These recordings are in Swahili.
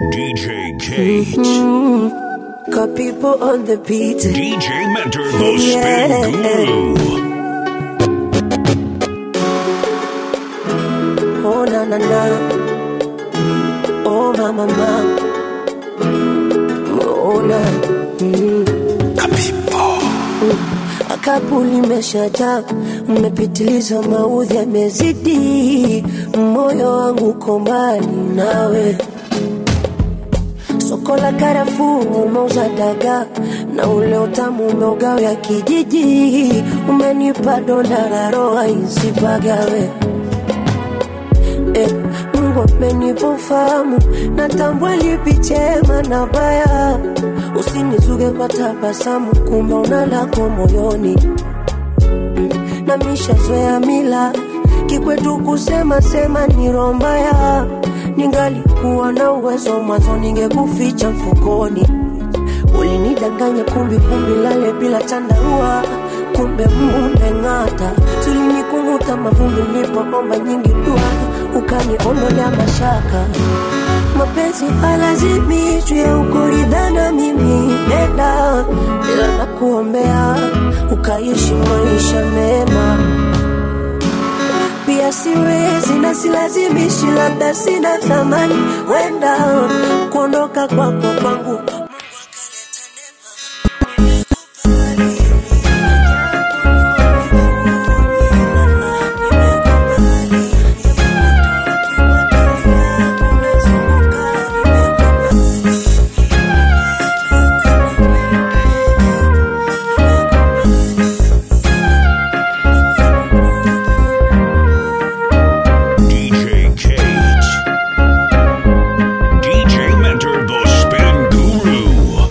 DJ Cage. Got people on the beat. DJ Mentor, the spin guru. Oh na na na. Oh mama mama. Oh na. Mm. Kapu limeshajaa, mmepitiliza, maudhi yamezidi, moyo wangu uko mbali nawe. Soko la karafuu umeuza dagaa na ule utamu umeugawia kijiji, umenipa donda la roho isipagawe. Eh, Mungu amenipa ufahamu, natambua lipi chema na baya. Usinizuge kwa tabasamu, kumbe una lako moyoni Mm, na mishazoea mila kikwetu kusema sema ni roho mbaya. Ningalikuwa na uwezo mwanzo, ningekuficha mfukoni. Ulinidanganya kumbi kumbi, lale bila chandarua, kumbe mmeng'ata. Tulinikunguta mavumbi, nilipoomba nyingi dua, ukaniondolea mashaka. Mapenzi halazimishwi, ukuridhana mimi nenda, ila nakuombea ukaishi maisha mema pia siwezi na silazimishi, labda sina thamani, wenda kuondoka kwako kwangu DJ Cage. DJ Mentor, the spin guru.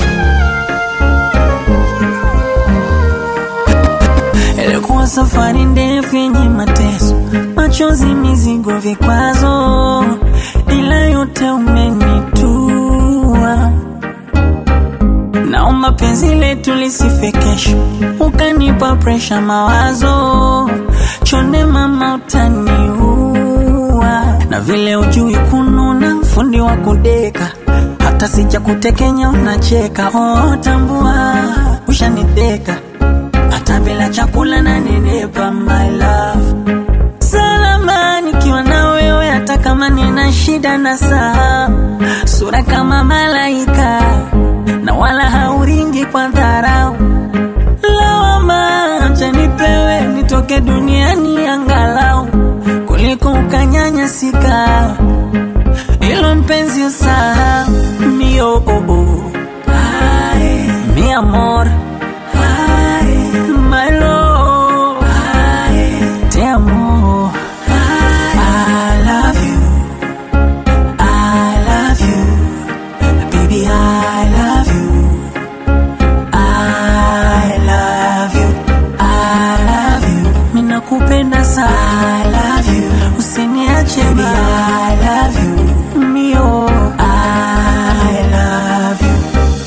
Ilikuwa safari ndefu yenye mateso, machozi, mizigo, vikwazo, ila yote umenitua. Naomba penzi letu lisife kesho, ukanipa presha, mawazo chonde, mama utaniua, na vile ujui kununa, fundi wa kudeka hata sija kutekenya unacheka. Oh, tambua ushaniteka hata bila chakula na nenepa, my love salama nikiwa na wewe, hata kama nina shida na saa, sura kama malaika na wala hauringi kwa dharau. Lawama acha nipewe nitoke duniani angalau kuliko ukanyanyasika, ilo mpenzi usahau mio oh, oh. Ay, mi amor Ay, my love Ay, te amo I love you I love you baby I love you I love you I love you ninakupenda sana I love you usiniache baby I love you mio I love you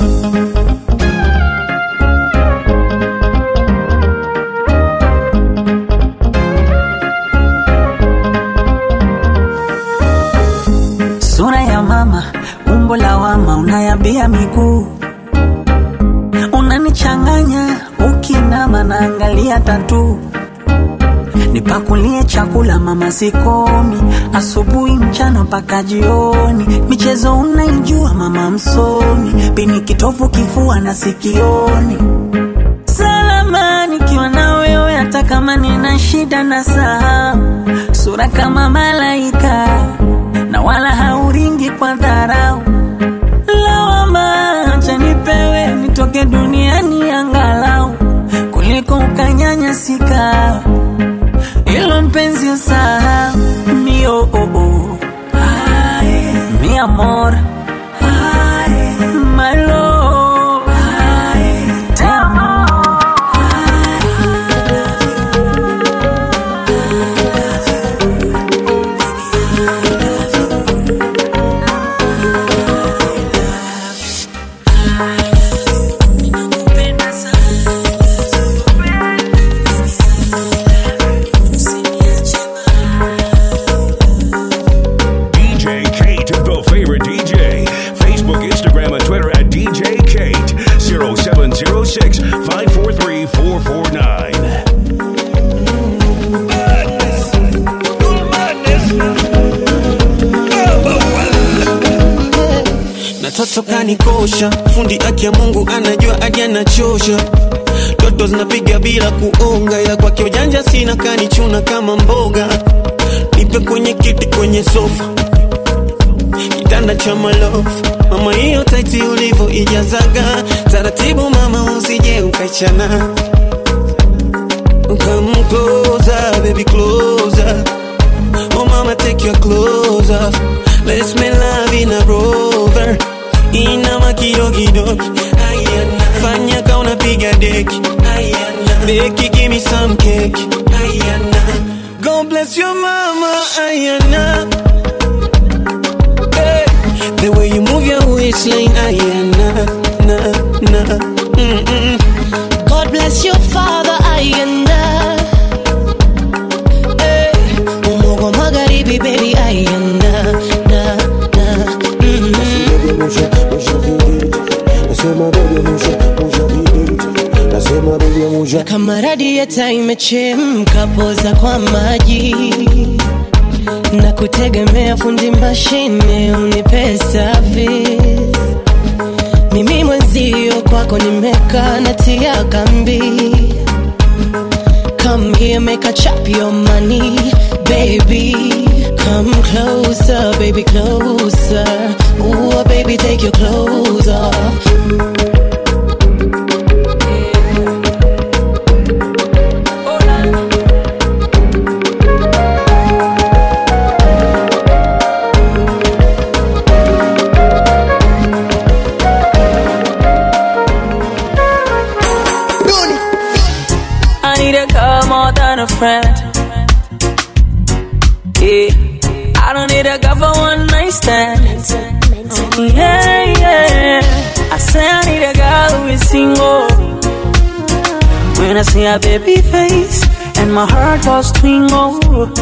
sura ya mama, umbo la wama, unayabia miguu, unanichanganya ukinama, naangalia tatu nipakulie chakula mama, sikomi asubuhi, mchana mpaka jioni. Michezo unaijua mama, msomi pini kitovu, kifua na sikioni. Salama nikiwa na wewe, hata kama nina shida na saa, sura kama malaika na wala hauringi kwa dharau. Lawama acha nipewe nitoke duniani angalau kuliko ukanyanyasika, ilo mpenzi usahau mio oh, oh. Ay, mi amor Ay, my love Ay, te amo Ninakupenda sana. Usiniache DJ Kate, the favorite DJ. mtoto kanikosha fundi aki ya mungu anajua aje anachosha toto zinapiga bila kuonga ila kwake ujanja sina kanichuna kama mboga nipe kwenye kiti kwenye sofa kitanda cha malofu mama hiyo taiti ulivo ijazaga taratibu mama usije ukaichana Come closer, baby, closer. Oh, mama, take your clothes off. Let's make love in a rover. Inama kidogo Ayana. Fanya ka unapiga deki Ayana. Beki, give me some cake Ayana. God bless your mama Ayana. Hey. The way you move your waistline Ayana. Na, na. Mm-mm. God bless your father Ayanda hey. Umogo magharibi baby Ayanda na, na. Mm-hmm. Kama radieta imechemka poza kwa maji na kutegemea fundi mashine unipe service mimi mwenzio kwako nimekaa natia kambi Come here, make a chop your money, baby. Come closer, baby, closer. Ooh, baby, take your clothes off. I need a girl more than a friend. Yeah, I don't need a girl for one night stand. Yeah, yeah. I say I need a girl who is single. When I see her baby face and my heart goes twingle.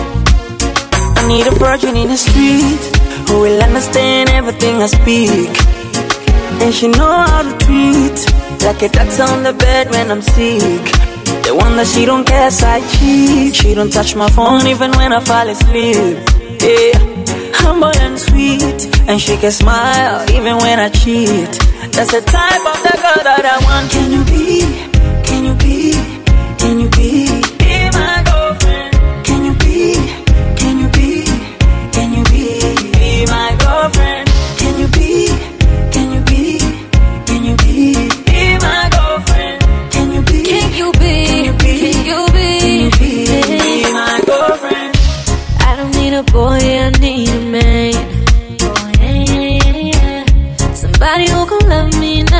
I need a virgin in the street who will understand everything I speak. And she know how to treat Like a doctor on the bed when I'm sick The one that she don't care side cheat She don't touch my phone even when I fall asleep Yeah, humble and sweet And she can smile even when I cheat That's the type of the girl that I want Can you be, can you be, can you be Be my girlfriend Can you be, can you be, can you be Be my girlfriend Can you be, can you be, can you be Be my girlfriend Can you be, Can you be? can you be, Can you be? can you be, be my girlfriend I don't need a boy, I need a man. Oh, yeah, yeah, yeah. Somebody who gon' love me and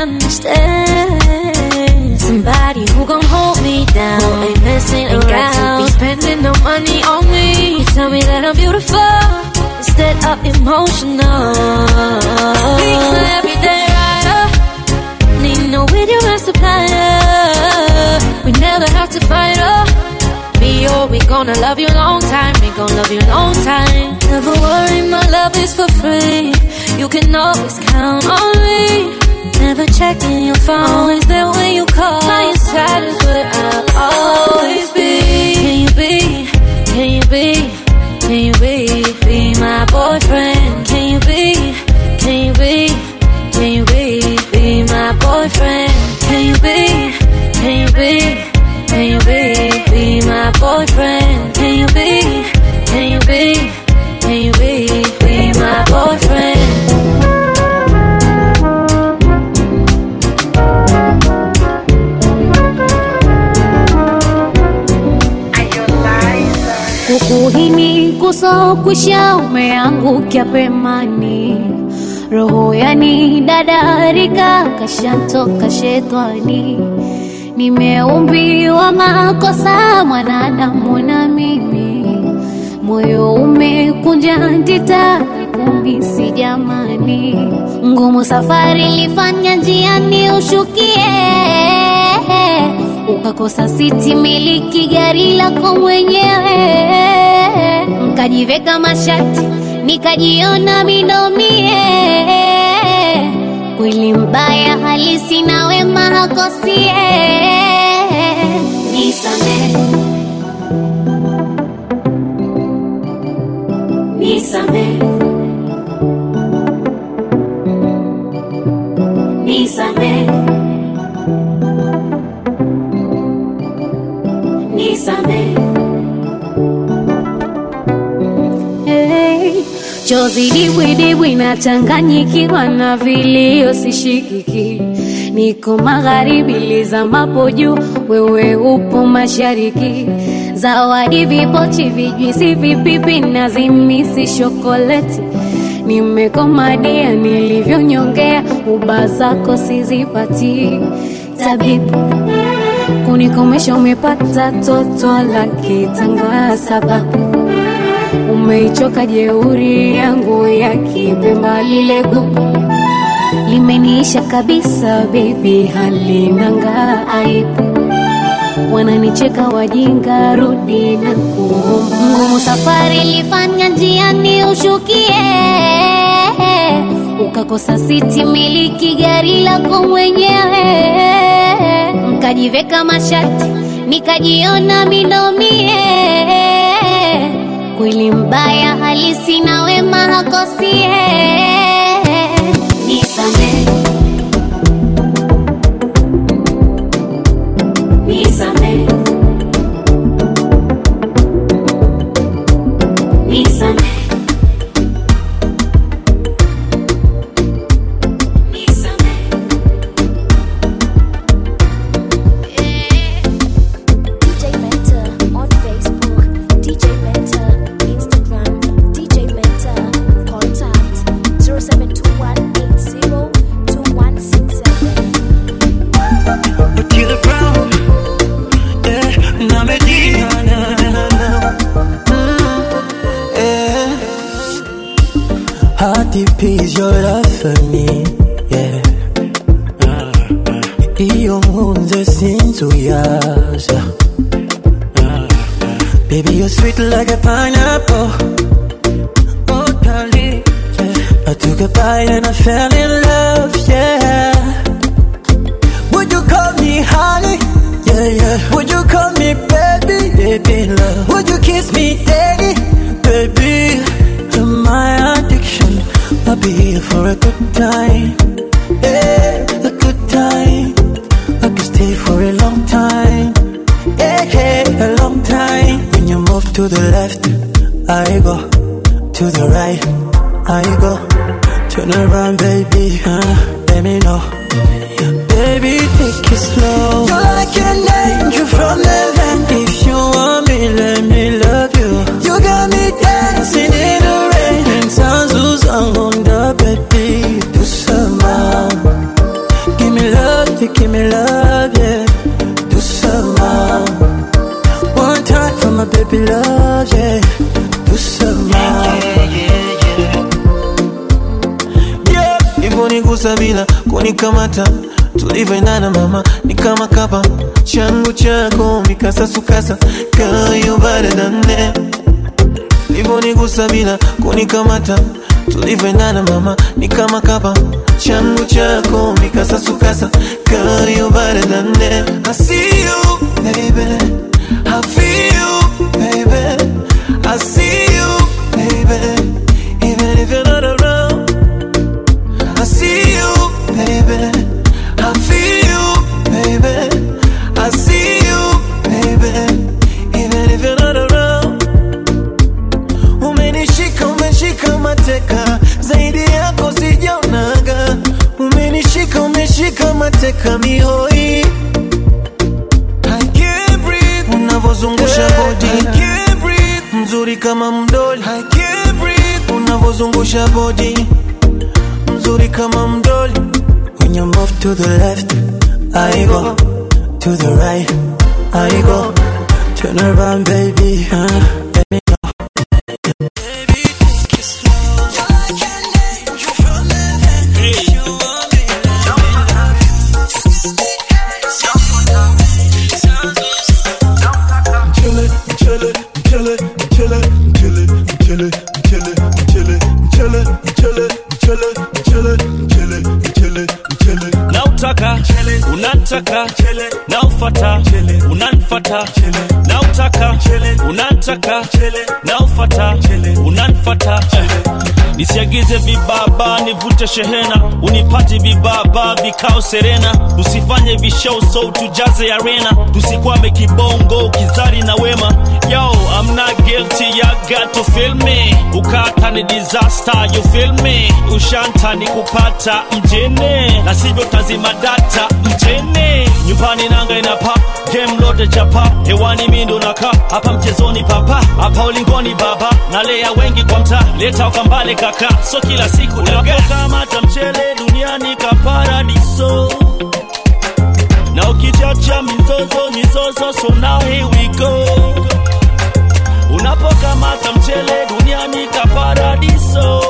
understand. Somebody who gon' hold me down. Who ain't messing ain't around. Got to be spending no money on me. You tell me that I'm beautiful instead of emotional. Be my everyday rider. Need no video and supplier. We never have to fight up. Me or we gonna love you long time. We gonna love you long time. Never worry, my love is for free. You can always count on me. Never checking your phone. Always there when you call. By your side is where I'll always be. Can you be? Can you be? Can you be? Be my boyfriend. Can you be? Can you be? Can you be? Be my boyfriend. Can you be? Can you be? Can you be? Be my boyfriend. Can you be? Can you be? Can you be? Be my boyfriend. kukuhini kusokwisha umeangukia pemani roho yani dadarika kashantoka shetani nimeumbiwa makosa mwanadamu na mimi moyo umekunja ndita kumisi jamani ngumu safari lifanya njiani ushukie ukakosa siti miliki gari lako mwenyewe nkajiveka mashati nikajiona minomie kweli mbaya halisi na wema hakosie nisame nisame Nisamehe, nisamehe. Hey, chozi dibwidibwi nachanganyikiwa na vilio sishikiki niko magharibi lizamapo juu wewe upo mashariki zawadi vipochi vijwisi vipipi na zimisi shokoleti nimekomadia nilivyonyongea uba zako sizipati tabibu kunikomesha umepata toto la kitanga sababu umeichoka jeuri yangu ya kipemba lile gugu limeniisha kabisa bebi halinanga aibu wananicheka wajinga rudi na kuomba ngumu safari ilifanya njiani ushukie ukakosa siti miliki gari lako mwenyewe mkajiveka mashati nikajiona minomie kweli mbaya halisi na wema hakosie nisamehe, nisamehe, nisamehe, nisamehe. DJ Mentor on Facebook, DJ Mentor Instagram, DJ Mentor contact 0721802167. Otile Brown, eh, na Medina, na, na, na. Mm, eh. How deep is your love for me? Yeah. Iyo nkunze sinzuyaza Baby you're sweet like a pineapple Oh darling yeah. I took a bite and I fell in love Yeah would you call me honey? Yeah, yeah. Would you call me baby? Baby, love. Would you kiss me daddy? Baby, you're my addiction. I'll be here for a good time. Yeah, a good time. I could stay for a long time. Yeah, yeah, a long time. When you move to the left, I go. To the right, I go. Turn around, baby. Uh, let me know. Baby, take it slow. You're like an angel from heaven. If you want me, let me love you. You got me dancing in the rain. And sounds on the baby. Do some more. Give me love, you give me love, yeah. Do some more. One time for my baby love, yeah. Do some more. Yeah, hivyo nigusa bila kunikamata tulivyoendana mama ni kama kapa changu chako mikasasukasa kayo baradane livyonigusa bila kunikamata tulivyoendana mama ni kama kapa changu chako mikasasukasa kayo baradane I see you baby I feel you baby I see you baby even if you're not around I see you, baby. I feel you, baby. I see you, baby. Even if you're not around. Umenishika, umeshika mateka, zaidi yako sijaonaga. Umenishika, umeshika mateka mihoi. I can't breathe. Unavozungusha body. I can't breathe. Mzuri kama mdoli. I can't breathe. Unavozungusha body mzuri kama mdoli When you move to the left I go To the right I go Turn around baby huh? Let me know Baby, take it slow. You're like an angel from heaven. If you want me, let me love you. chillin', chillin', chillin', chillin', chillin', chillin', chillin', chillin', chillin', chillin', chillin', chillin', chillin', chillin', chillin'. nautaka unataka naufata unanfata nautaka unataka naufata unanfata nisiagize vibaba nivute shehena unipati vibaba vikao serena tusifanye vishow so tujaze arena tusikwame kibongo kizari na wema yo I'm not guilty you got to feel me ukata ni disaster you feel me ushanta ni kupata mjene na sivyo tazima data mjene nyumbani nanga inapa game lote chapa hewani mindo naka hapa mchezoni papa hapa ulingoni baba nalea wengi kwa mtaa leta ukambale kaka so kila siku unapokamata mchele duniani kaparadiso na ukichacha mizozo mizozo so now here we go unapokamata mchele duniani kaparadiso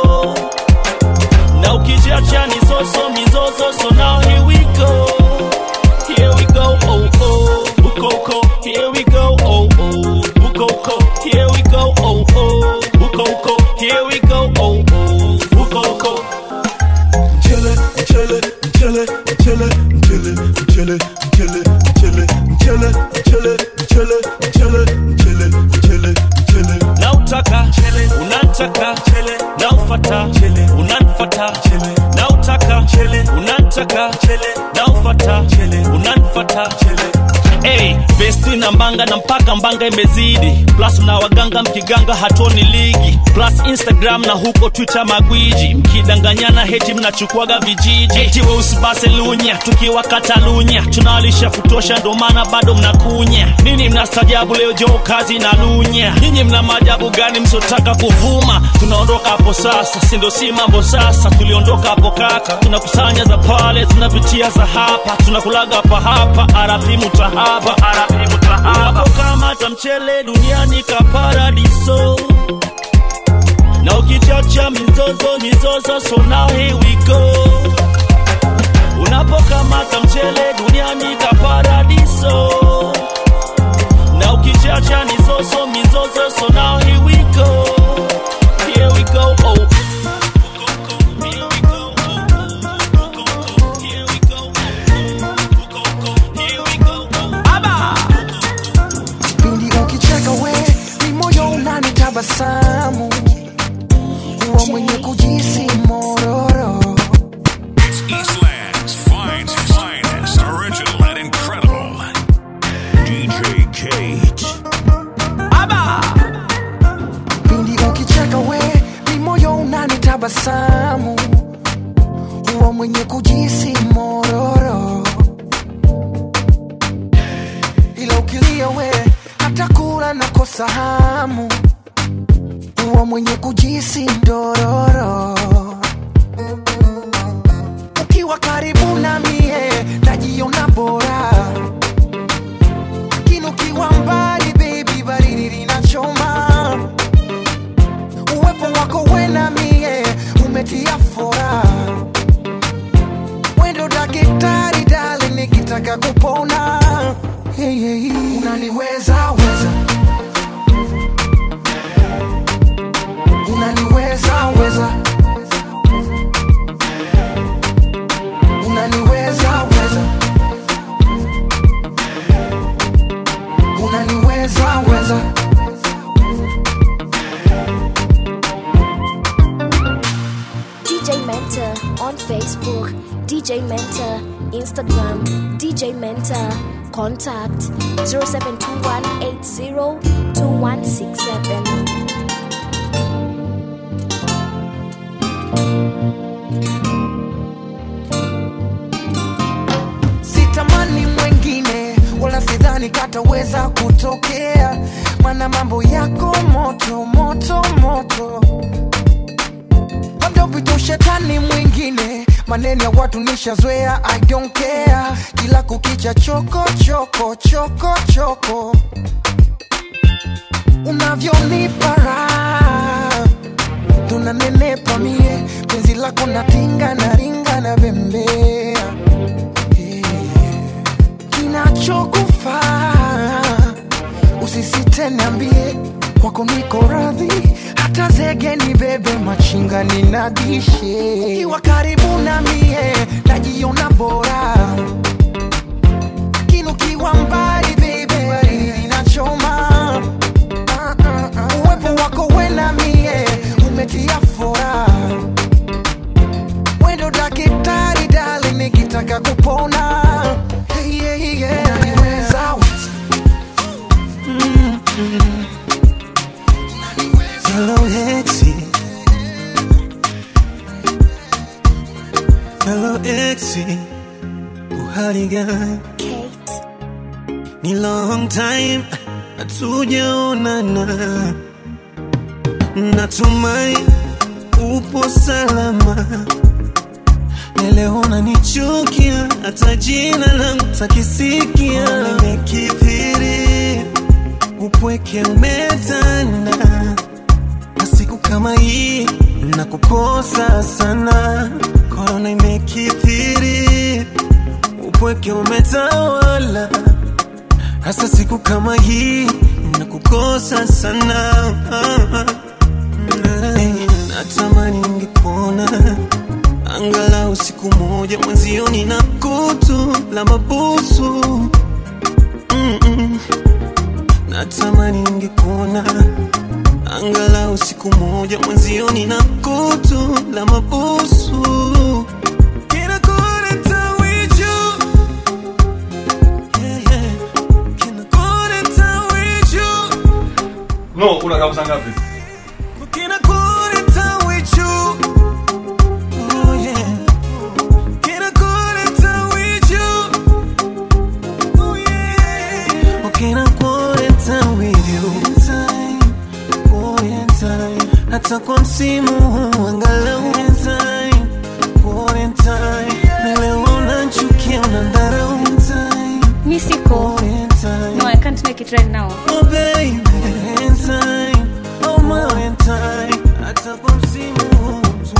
na ukichacha mizozo mizozo so now here we go here we go oh oh ukoko here we go oh oh ukoko here we go oh oh ukoko here we go oh oh ukoko Mchele, mchele, mchele, mchele, mchele, mchele, mchele, mchele, mchele, mchele, mchele, mchele, mchele, mchele, mchele. na utaka unataka na ufata unanfata na utaka unataka na ufata unanfata Hey, vesti na mbanga na mpaka mbanga imezidi plus na waganga mkiganga hatoni ligi plus instagram na huko twitter magwiji mkidanganyana heti mnachukuaga vijiji eti weusi base lunya tukiwa katalunya tunawalisha kutosha ndo maana bado mnakunya nini mnastajabu leo jo kazi na lunya nyinyi mna maajabu gani msiotaka kuvuma tunaondoka hapo sasa sindo si mambo sasa tuliondoka hapo kaka tunakusanya za pale tunapitia za hapa tunakulaga hapa hapa arapi mutahaba arapi mutahaba unapokamata mchele duniani kaparadiso na ukichacha mizozo mizozo so now here we go unapokamata mchele duniani kaparadiso na ukichacha mizozo mizozo so now here we go here we go oh Here we go, oh, oh, here we go, oh, here we go, oh. pindi ukicheka we ni moyo unanitabasamu huwa mwenye kujisi mororo Eastland's finest, finest, original and incredible. DJ Kate. pindi ukicheka we ni moyo unanitabasamu huwa mwenye kujisi mororo ila ukilia we hata kula nakosa hamu huwa mwenye kujisi ndororo ukiwa karibu na mie najiona bora lakini ukiwa mbali baby baridi linachoma uwepo wako wena mie umetia fora wendo dakitari dali nikitaka kupona hey, hey, hey. unaniweza weza unaniweza weza unaniweza weza unaniweza weza DJ Mentor on Facebook, DJ Mentor Instagram, DJ Mentor contact 0721802167. sitamani mwengine wala sidhani kataweza kutokea mana mambo yako moto moto moto labda upite ushetani mwingine maneno ya watu nishazoea i don't care kila kukicha choko choko choko choko unavyonipa raha tunanenepa mie penzi lako natinga na ringa na bembea kinachokufaa usisite niambie kwako niko radhi hata zege ni bebe machinga ninadishe ukiwa karibu na mie najiona bora lakini ukiwa mbali bebe baridi inachoma Ah, ah, ah. uwepo wako wena mie umetia fora Hello exi, uhali gani? Ni long time hatujaonana, natumai upo salama. Leo unanichukia, hata jina langu takisikia. Nimekithiri, upweke umetanda, na siku kama hii nakukosa sana. Korona imekithiri, upweke umetawala, hasa siku kama hii nakukosa sana. Hey, natamani ningekuona angalau siku moja mwenzio nina kutu la mabusu Mm-mm. natamani ningekuona angalau siku moja mwenzio nina kutu la mabusu Can I go to town with you? Yeah, yeah. Can I go to town with you? No, unakaa saa ngapi? Can I go to town with you? Oh yeah. Can I go to town with you? Oh yeah. Oh, can I go to town with you? Time, oh yeah, time. Hata kwa msimu huu angalau time, oh yeah, time. Na leo unanichukia, unadharau time, Mi siko. oh yeah, time. No, I can't make it right now. Oh baby, in time, oh my in time, hata kwa msimu huu tu.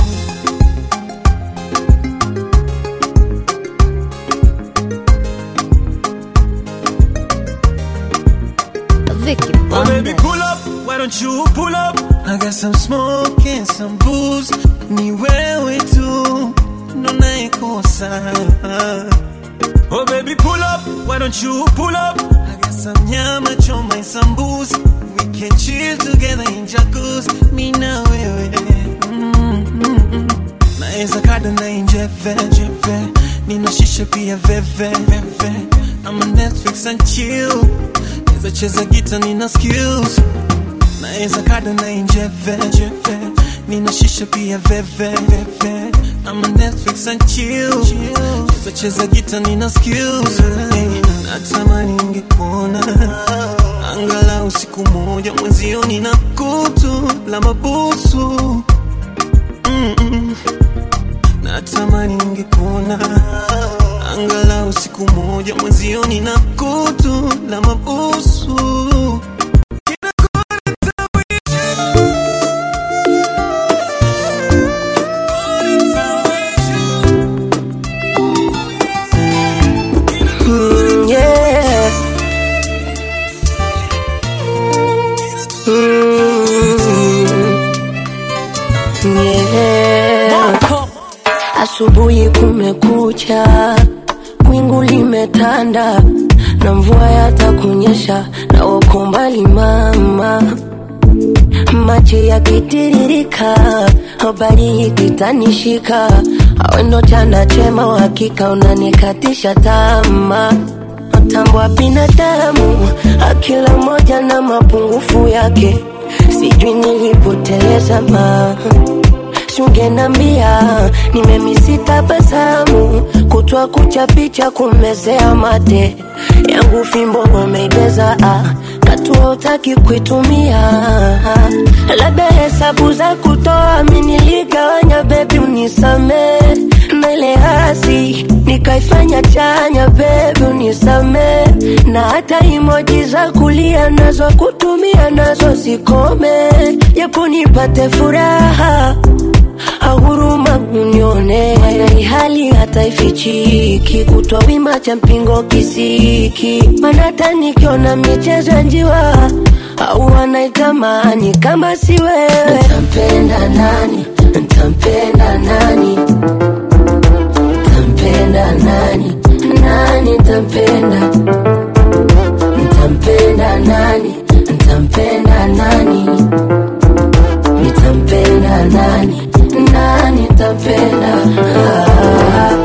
Vicky Oh baby, Bundes. pull up, why don't you pull up? I got some smoke and some booze, ni wewe tu ndo naikosa. Oh baby, pull up, why don't you pull up? I got some nyama choma and some booze, we can chill together in jacuzzi, mi na wewe. Mm, mm, mm. Naeza kada na inje veve, nina shisha pia veve, veve. I'm on Netflix and chill Naeza cheza gita nina skills Naeza kada na injeve jeve Nina shisha pia veve veve I'm on Netflix and chill Cheza cheza gita nina skills hey, Natamani ningekuona Angalau siku moja mwenzio nina kutu la mabusu Mm-mm. Natamani ningekuona angalau siku moja mwenzio nina kutu la mabusu Mm, yeah. Mm, yeah. Asubuhi kumekucha, wingu limetanda na mvua yatakunyesha, na uko mbali mama, maji yakitiririka, habari ikitanishika, awendo chana chema, uhakika unanikatisha tamaa mtambo wa binadamu, akila moja na mapungufu yake, sijui nilipoteleza ma sungenambia nimemisi tabasamu kutwa kucha picha kumezea mate yangu fimbo wameibeza ah, katua utaki kuitumia labda hesabu za kutoa miniligawanya bebi unisame na ile hasi nikaifanya chanya bebi unisame na hata imoji za kulia nazo kutumia nazo zikome japo nipate furaha ahuruma unione mana hali hata ifichiki kutwa wima cha mpingo kisiki mana hata nikiona michezo ya njiwa au wanaitamani kama si wewe ntampenda nani ntampenda nani ntampenda nani nani ntampenda ntampenda nani ntampenda nani nitampenda nani nani nitampenda ah.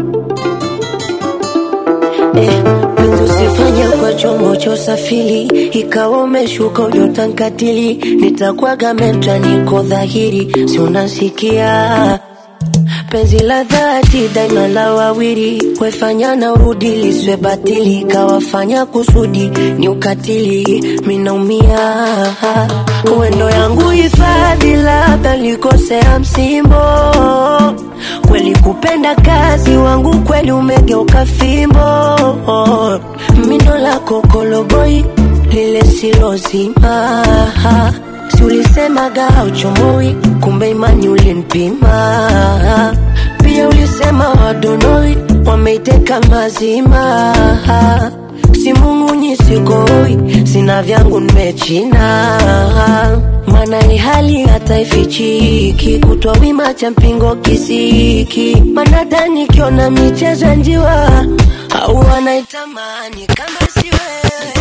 eh, penzi usifanye kwa chombo cha usafiri ikawa umeshuka ujotankatili nitakwaga mentra niko dhahiri si unasikia penzi la dhati daima la wawili wefanya na urudi liswe batili kawafanya kusudi ni ukatili minaumia uendo yangu hifadhi labda likosea msimbo kweli kupenda kazi wangu kweli umegeuka fimbo mindo lako koloboi lile silozima si ulisemaga uchomoi kumbe imani ulinipima pia ulisema wadonoi wameiteka mazima simung'unyi sikoi sina vyangu nimechina mana ni hali hata ifichiki kutwa wima cha mpingo kisiki manadhani kiona michezo ya njiwa au wanaitamani kama si wewe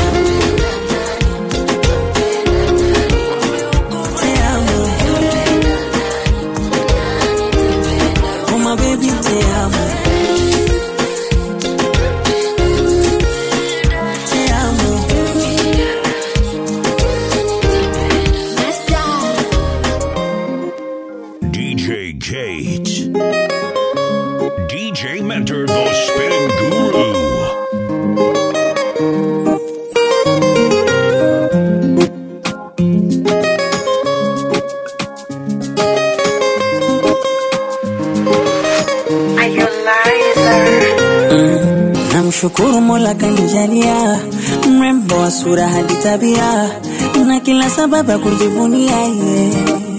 Oh my baby, te amo. Te amo. DJ Kate. DJ Mentor, the spin guru. Namshukuru Mola kanijalia mrembo wa sura hadi tabia na kila sababu ya kujivunia ye.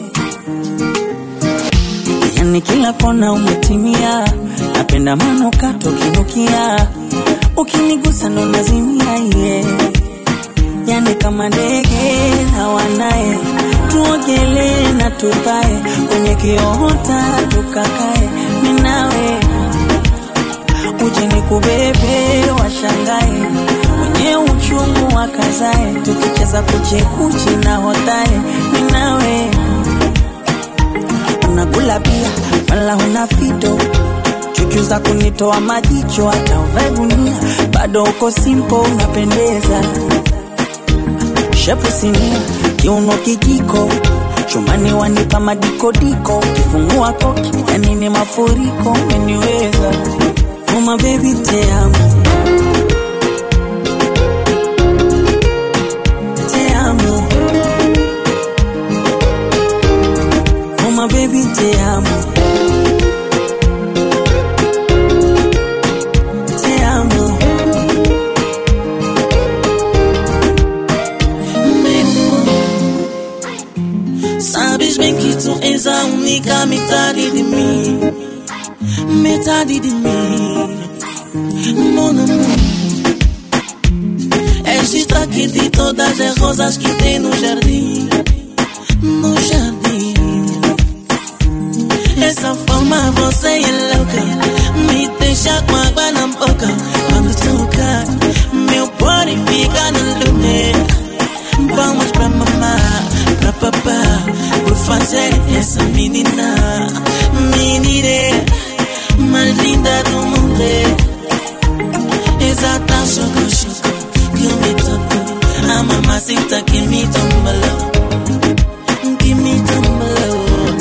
Yani kila kona umetimia, napenda manukato kinukia, ukinigusa ndo nazimia ye. Yani kama ndege na wanaye, tuogelee na tupae kwenye kiota tukakae, minawe uje nikubebe washangae wenye uchungu wakazae tukicheza kuchekuchi na hotae minawe unakula pia wala huna fito chuchu za kunitoa majicho hata uvae gunia bado uko simpo unapendeza shepu sinia kiuno kijiko chumani wanipa madikodiko kifungua koki yani ni mafuriko umeniweza Oh my baby te amo Te amo Oh my baby te amo Te amo Sabes bem que tu és a única metade de mim Metade de mim Mon amour És destaque de todas as rosas que tem no jardim No jardim Essa forma você é louca Me deixa com água na boca Quando toca Meu body fica no lume Vamos pra mamá, pra papá Por fazer essa menina Menina mais linda do mundo Exata choco choco Que me tocou A mamacita que me tombalou Que me tombalou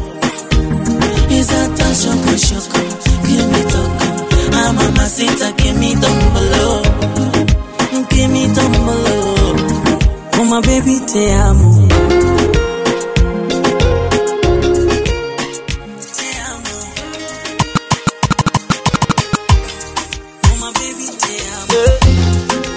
Exata choco choco Que me tocou A mamacita que me tombalou Que me tombalou Oh my baby te amo Te amo Oh my baby te amo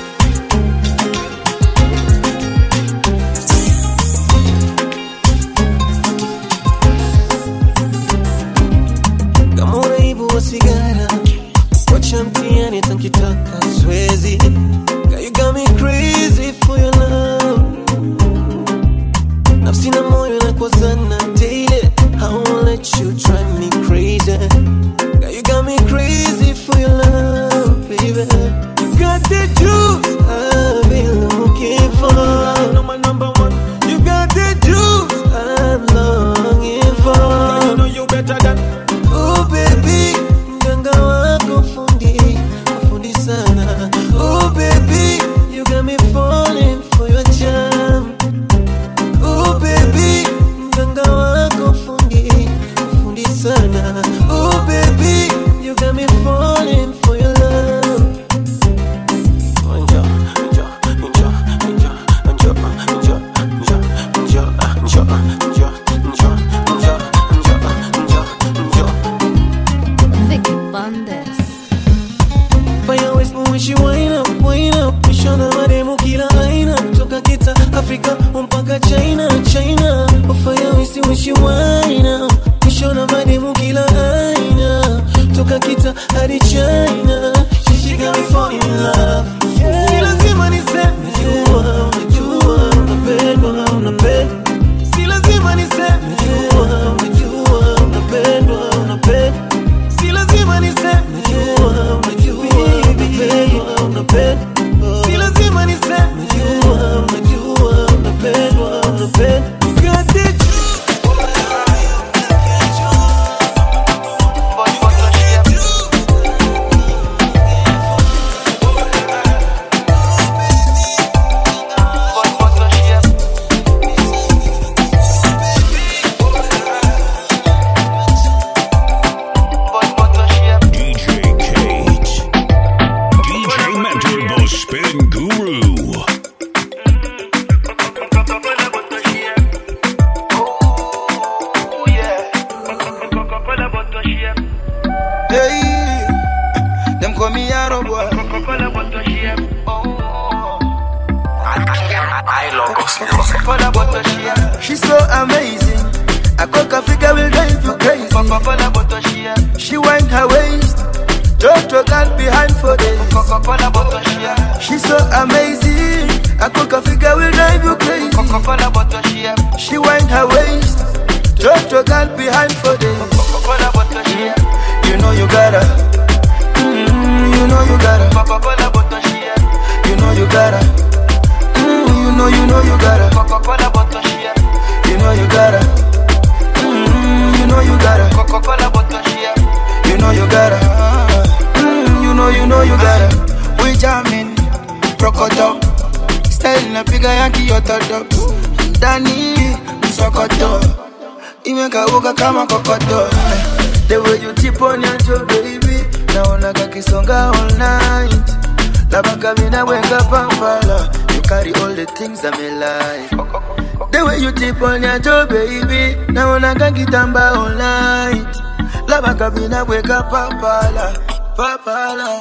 kama uraibu wa sigara wacha mtiani tankitaka swezi Girl, you got me crazy for your love Africa mpaka China China Wafanya wisi wishi waina Kushona mademu kila aina Toka kita hadi China She got me falling in love Si lazima niseme jua Unajua unapendwa unapendwa Si lazima niseme jua Unajua unapendwa unapendwa Si lazima niseme jua Unajua unapendwa unapendwa Si lazima niseme jua Unajua unapendwa unapendwa Got it DJ Cage. DJ Mentor, the spin guru. Hey, them call me Arrow boy. She's so amazing. A coca figure will drive you crazy. She wind her waist. Toto girl behind for days. She's so amazing. A coca figure will drive you crazy. She wind her waist. Toto girl behind for days. You know you gotta. Mm, you know you gotta. You know you gotta. Mm, you know you know you gotta. You know you gotta. Mm, you know you gotta. You know you gotta. Mm, you know you know you gotta. We jamming, prokoto. Style napiga ya kiototo. Ndani msokoto. Imekauka kama kokoto. The way you tip on your toe, baby. Naona kakisonga all night. Labaka mina wenga pampala. You carry all the things I'm like. The way you tip on your toe, baby. Naona kakitamba all night. Labaka mina wenga pampala. Pampala.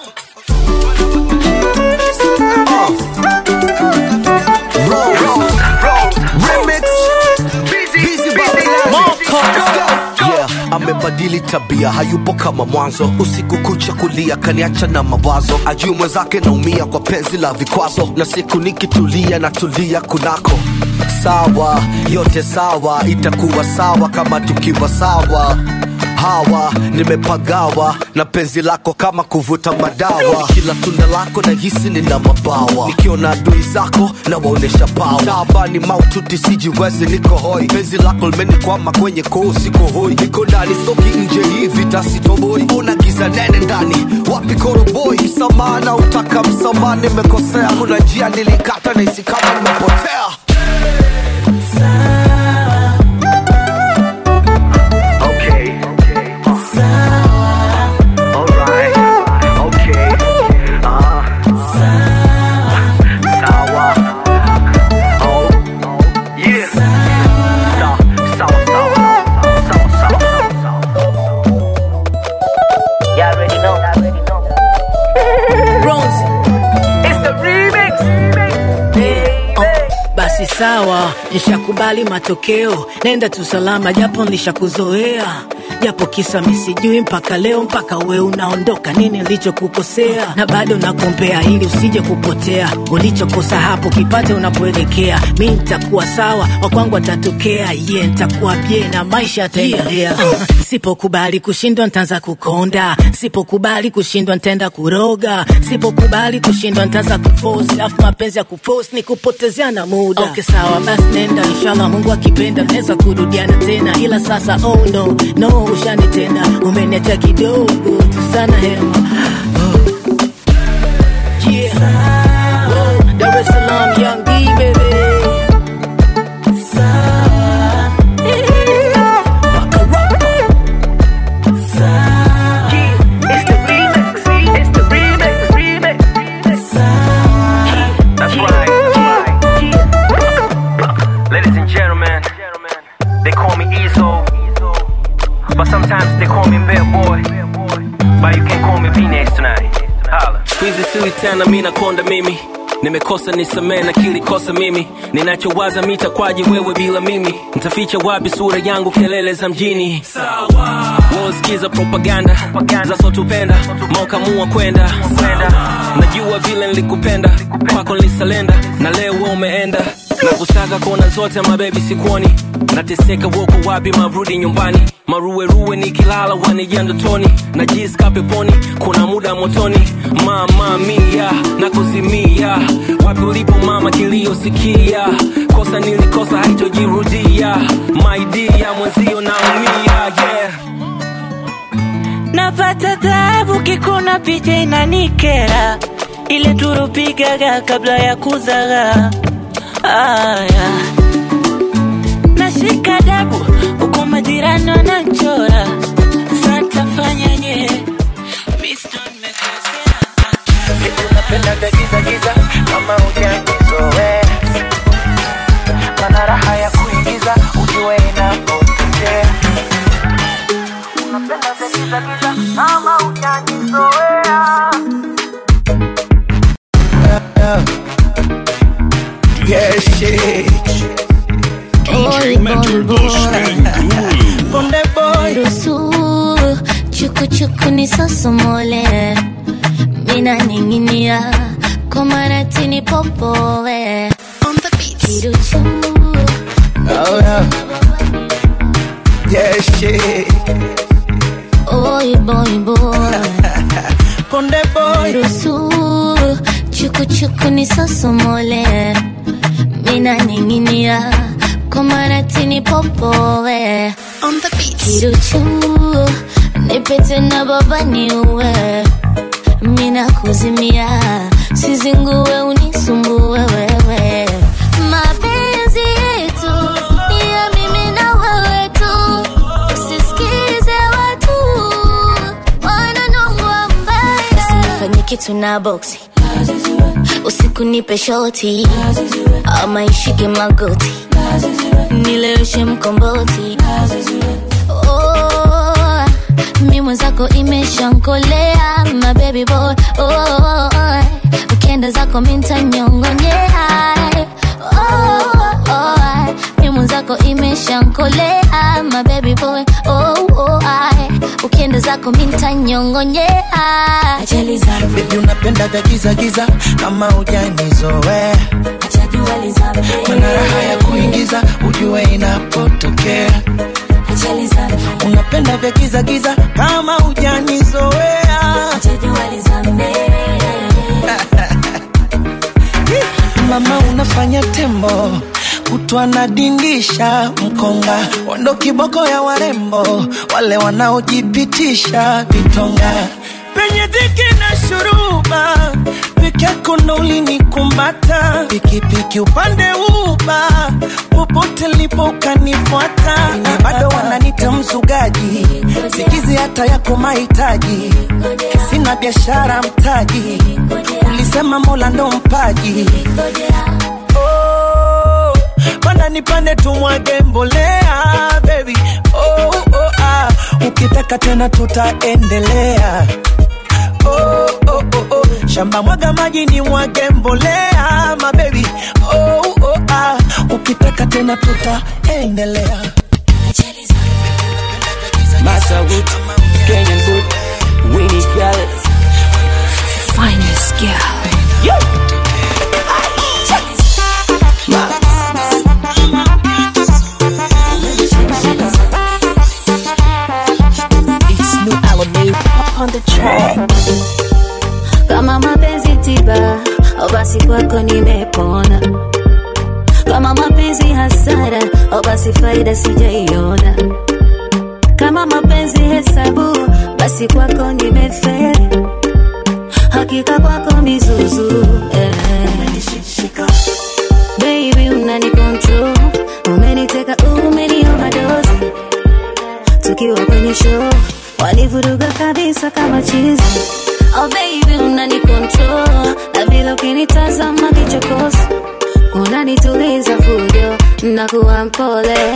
Yeah, amebadili tabia, hayupo kama mwanzo. Usiku kucha kulia, kaniacha na mawazo. Ajui mwenzake naumia kwa penzi la vikwazo, na siku nikitulia natulia kunako. Sawa, yote sawa, itakuwa sawa kama tukiwa sawa hawa nimepagawa na penzi lako kama kuvuta madawa kila tunda lako na hisi nina mabawa nikiona adui zako na waonesha pawa taabani maututi sijiwezi niko hoi penzi lako limenikwama kwenye koo siko hoi niko ndani stoki nje hivi tasitoboi una giza nene ndani wapi koroboi msamaha na utaka msamaha nimekosea kuna njia nilikata na hisi kama nimepotea Y'all already know. Bronze. It's the remix. Oh, basi sawa, nishakubali matokeo, nenda tu salama, japo nishakuzoea japo kisa misijui mpaka leo, mpaka we unaondoka, nini nilichokukosea? Na bado nakuombea ili usije kupotea, ulichokosa hapo kipate unapoelekea. Mi nitakuwa sawa, wakwangu atatokea, ye yeah, nitakuwa bie na maisha yataendelea. Uh, sipokubali kushindwa ntaanza kukonda, sipokubali kushindwa ntaenda kuroga, sipokubali kushindwa ntaanza kufosi, afu mapenzi ya kufosi ni kupotezea na muda. Okay, sawa basi nenda, inshallah Mungu akipenda naweza kurudiana tena, ila sasa oh no no, ushanitenda, umeniacha kidogo tu sana hema Yeah. Oh, Dar es Salaam, Young D, baby. It's the remix. It's the remix. Remix. That's right. Ladies and gentlemen, they call me Ezo, but sometimes they call me Bad Boy. But you can call me V-Next tonight. Holla. Squeeze sili tena mi nakonda mimi nimekosa nisamee na kilikosa mimi ninachowaza mitakwaji wewe bila mimi ntaficha wapi sura yangu kelele za mjini sawa wosikiza propaganda za sotupenda maukamua kwenda najua vile nilikupenda kwako nilisalenda na leo wewe umeenda na kusaga kona zote mabebi sikuoni nateseka woko wapi marudi nyumbani maruweruwe nikilala wanijia ndotoni na jiska peponi kuna muda motoni mama mia na kuzimia wapi ulipo mama kiliyosikia kosa nilikosa haitojirudia maidia mwenzio naumia yeah. napata taabu kikuna picha inanikera ile turupigaga kabla ya kuzaga aya nashika dabu huku majirani wananchora santafanyaje Napenda giza giza kama hujanizoea, mana raha ya kuingiza ujue inapotea. Napenda giza giza kama hujanizoea. Yeah, shit. DJ Mentor, the spin guru. Konde boy. ruhusu chukuchuku nisosomole mina ninginia komaratini popowe kiruchu Oh, yeah. Yeah, shit. oy boy boy Konde boy. ruhusu chukuchuku nisosomole mina ninginia komaratini popowe kiruchu nipete na baba niuwe mina kuzimia sizinguwe unisumbue wewe mapenzi yetu ni ya mimi na wewe tu usisikize watu wananongwa mbaya usinifanye kitu na boksi usiku nipe shoti ama ishike magoti nileweshe mkomboti oh, mi mwenzako imeshankolea my baby boy oh, ukienda zako mintanyongonyea oh, oh, mi mwenzako imeshankolea my baby boy oh, oh, ukienda zako mintanyongonyea ajali zangu Baby unapenda giza giza kama hujanizoea, mana raha ya kuingiza ujue inapotokea. ajali zangu Unapenda vya giza giza kama hujanizoea. Mama unafanya tembo kutwa nadindisha mkonga wando kiboko ya warembo wale wanaojipitisha vitonga penye dhiki na shuruba peke yako ndo ulinikumbata pikipiki upande uba popote lipo ukanifuata na bado wananita mzugaji sikizi hata yako mahitaji sina biashara mtaji ulisema mola ndo mpaji oh, panda nipande tumwage mbolea baby oh, oh, ah. ukitaka tena tutaendelea oh, oh, oh, oh. shamba mwaga maji ni mwage mbolea mabebi oh, oh, ah. ukitaka tena tutaendelea Massa Wood, Kenyan Good, Winnie Gallet. Finest girl. Yo! It's new Alameda on the track. kama mapenzi tiba au basi kwako nimepona kama mapenzi hasara au basi faida sijaiona kama mapenzi hesabu basi kwako nimeferi hakika kwako mizuzu eh. baby unani control umeniteka umeniomadozi tukiwa kwenye show wanivuruga kabisa kama chizi oh baby unani control na vile ukinitazama kichokozi unanituliza fujo nakuwa mpole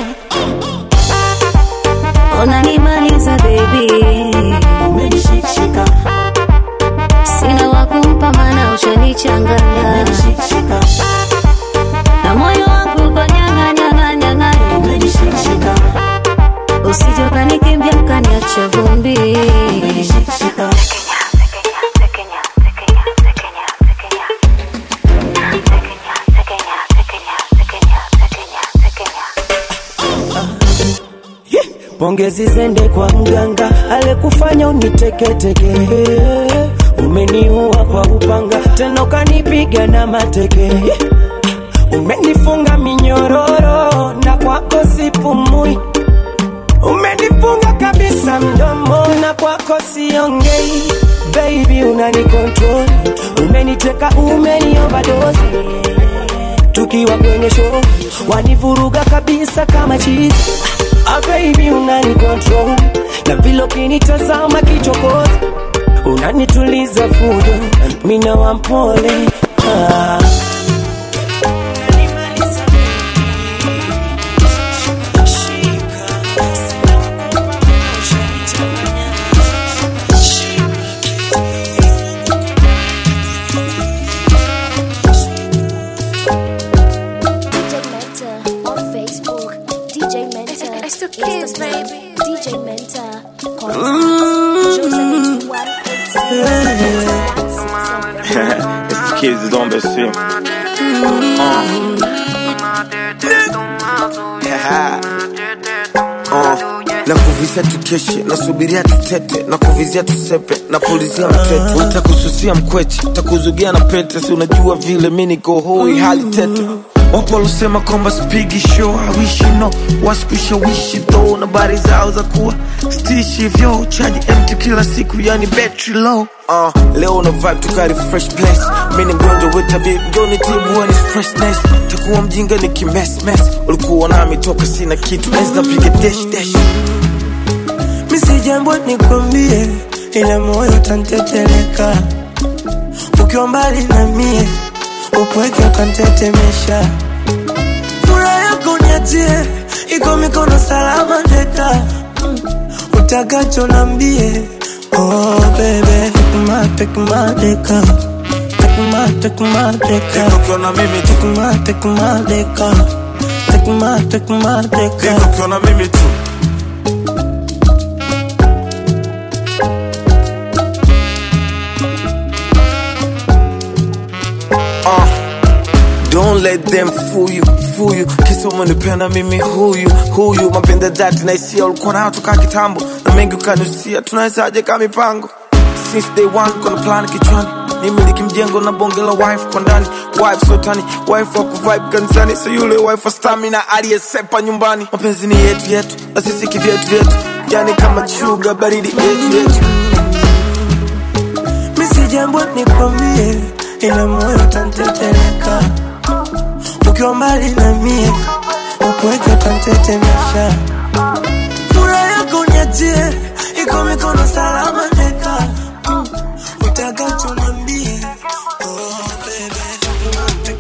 unanimaliza baby umenishikashika sina wakumpa mana ushanichanganya na moyo wangu uko nyanga nyanga nyanga usije ukanikimbia ukaniacha vumbi pongezi zende kwa mganga alekufanya uniteketeke umeniua kwa upanga tena ukanipiga na mateke umenifunga minyororo na kwako sipumui umenifunga kabisa mdomo na kwako siongei baby unanikontrol umeniteka umenioverdose tukiwa kwenye show wanivuruga kabisa kama chizi ah, baby unani control na vile ukinitazama kichokozi unanituliza fujo mina wampole ah. DJ Mentor on Facebook. DJ Mentor. It's the kids, baby. DJ Mentor. Contact Joseph one eight zero. it's the kids is on the sim. Uh, na kuvizia tukeshe nasubiria tutete na kuvizia tusepe na pulizia mtete utakususia mkweche takuzugia na pete si unajua vile mi niko hoi hali tete wapo walosema kwamba spigi show hawishi no waskushawishi tho na bari zao za kuwa stishi hivyo chaji empty kila siku yani battery low Uh, leo una vibe tukari fresh place mi ni mgonjwa wetabi mjoni tibu ni freshness takuwa mjinga ni kimesmes ulikuwa nami toka sina kitu enzi napiga dash dash misi jambo nikwambie ila moyo tanteteleka ukiwa mbali na mie upweke ukantetemesha furaha yako niachie iko mikono salama teka utakacho nambie oh bebe tekma tekma deka tekma tekma deka ukiona mimi tekma tekma deka tekma tekma deka ukiona mimi tu Uh, don't let them fool you, fool you. Kisa umenipenda mimi huyu huyu, mapenda dhati na hisia ulikuwa nayo toka kitambo, na mengi ukanusia, tunawezaje kama mipango since day one, kuna plan kichwani nimiliki mjengo na bonge la wife kwa ndani wife sotani wife wa kuvibe kanisani so yule wife wa stamina aliyesepa nyumbani mapenzi ni yetu yetu na sisi kivyetu vyetu yani kama chuga baridi yetu yetu misi jambo nikwambie ila moyo tanteteleka ukiwa mbali na mie upweke utantetemesha furaha yako niachie iko mikono salama neka utakacho nambie oh, baby.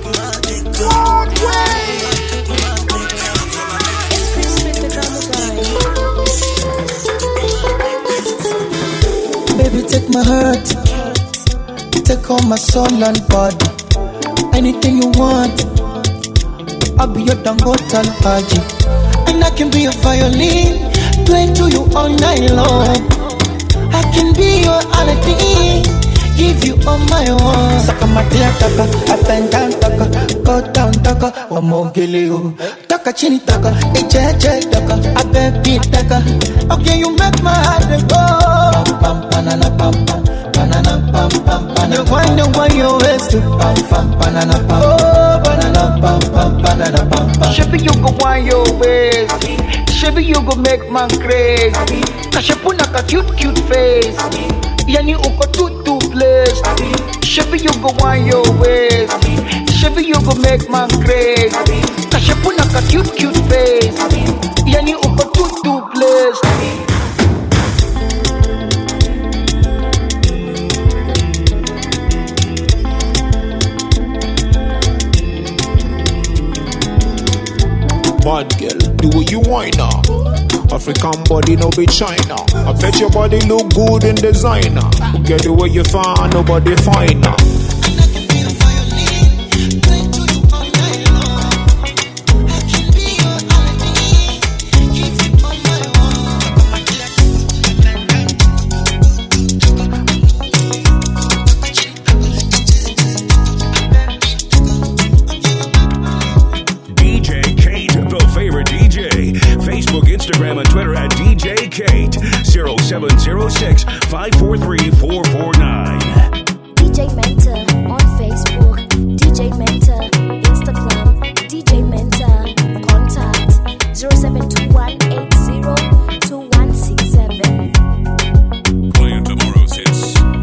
Baby, take my heart, take all my soul and body. Anything you want, I'll be your Dangote Alhaji. And I can be your violin, play to you all night long. I can be your Aladdin, give you all my own. Saka matia taka, up and down taka, go down taka, wamogele you. Taka chini taka, echeche taka, abebi taka. Okay, you make my heart go. Pam pam banana pam pam, banana pam pam banana. You wind and wind your waist to pam pam banana pam. Oh, banana pam pam banana pam pam. Shabby, you go wind your waist. Shabby, you go make man crazy. Kashapuna ka cute cute face. Yani uko too too blessed. Shabby, you go wind your waist. Shabby, you go make man crazy. Kashapuna ka cute cute face. Yani uko too too blessed. Bad girl, the way you whine now. African body no be China. I bet your body look good in designer. Get the way you find nobody finer. DJ Kate, the favorite DJ. Facebook, Instagram, and Twitter at DJ Kate. 0706 543 449. DJ Mentor on Facebook, DJ Mentor, Instagram, DJ Mentor, contact 0721802167. Playing tomorrow's hits.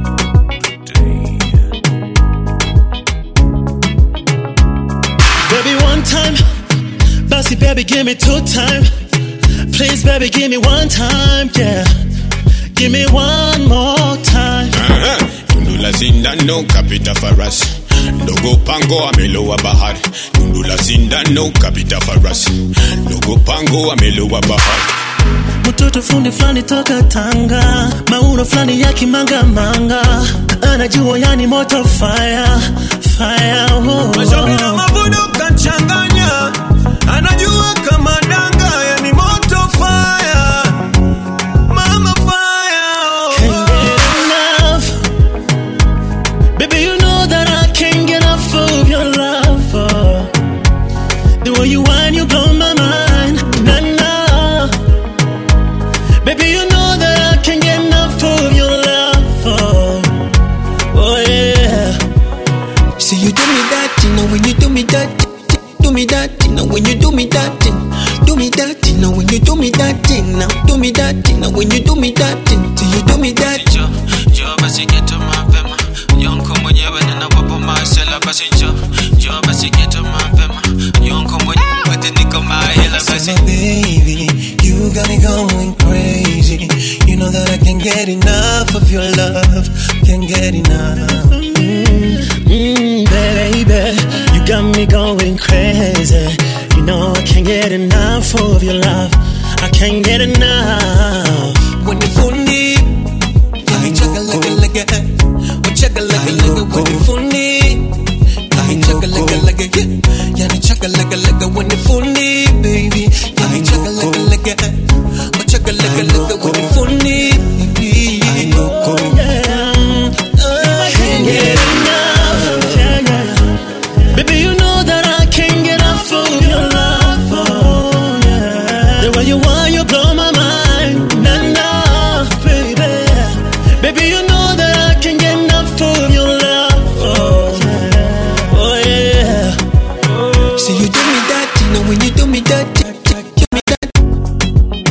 Baby, one time. Bossy, baby, give me two time. Please, baby, give me one time, yeah. Give me one more time. Aha, Tundu la sindano kapita farasi ndogo pango amelowa bahari Tundu la sindano kapita farasi ndogo pango amelowa bahari mtoto fundi fulani toka Tanga, mauno fulani ya kimanga-manga, anajua yani moto fire fire. Oh, Mashauri na mavuno kachanganya, anajua kama danga, yani moto fire, mama fire. Can't get enough, baby. You know that I can't get enough of your love. Oh. The way you whine, you blow my mind. Nah, nah. Baby, you know that I can't get enough of your love. Oh, oh yeah. See you do me that, you know when you do me that, do me that, you know when you do me that, do me that, you know when you do me that, now do me that, you know when you do me that, see you do me that. jo jo basi geto mapema yonko mwenyewe ninawapo masela basi jo jo basi geto mapema yonko mwenyewe niko mahela basi So baby, you got me going crazy. You know that I can't get enough of your love. Can't get enough. Mm, baby, you got me going crazy. You know I can't get enough of your love. I can't get enough. When you fundi, I chugga like a like a, we chugga like a like a when you fundi. I chugga like a like a, yeah, yeah, chugga like a like a when you fundi, baby. I chugga like a like a, we chugga like a like a when you fundi, baby. I know, I can't get enough. Yeah, yeah. Baby, you know that I can't get enough of your love. Oh, yeah. The way you want, you blow my mind. Nah, nah, baby. Baby, you know that I can't get enough of your love. Oh, yeah. Oh, yeah. See you do me that, you know when you do me that, give me that.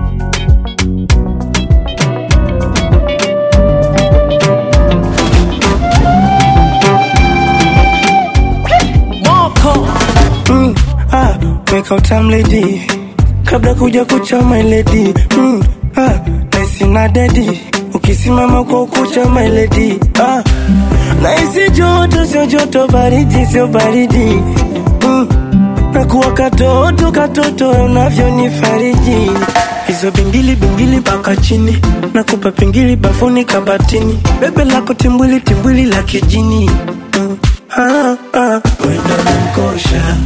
Mm, ah, weka utam lady kabla kuja kucha my lady mm, ah, naisi na dedi ukisimama kwa ukucha my lady ah, naisi joto sio joto baridi sio baridi mm, nakuwa katoto katoto unavyonifariji hizo bingili bingili mpaka chini nakupa pingili bafuni kabatini bebe lako timbwili timbwili la kijini mm, ah, ah, wendo nankosha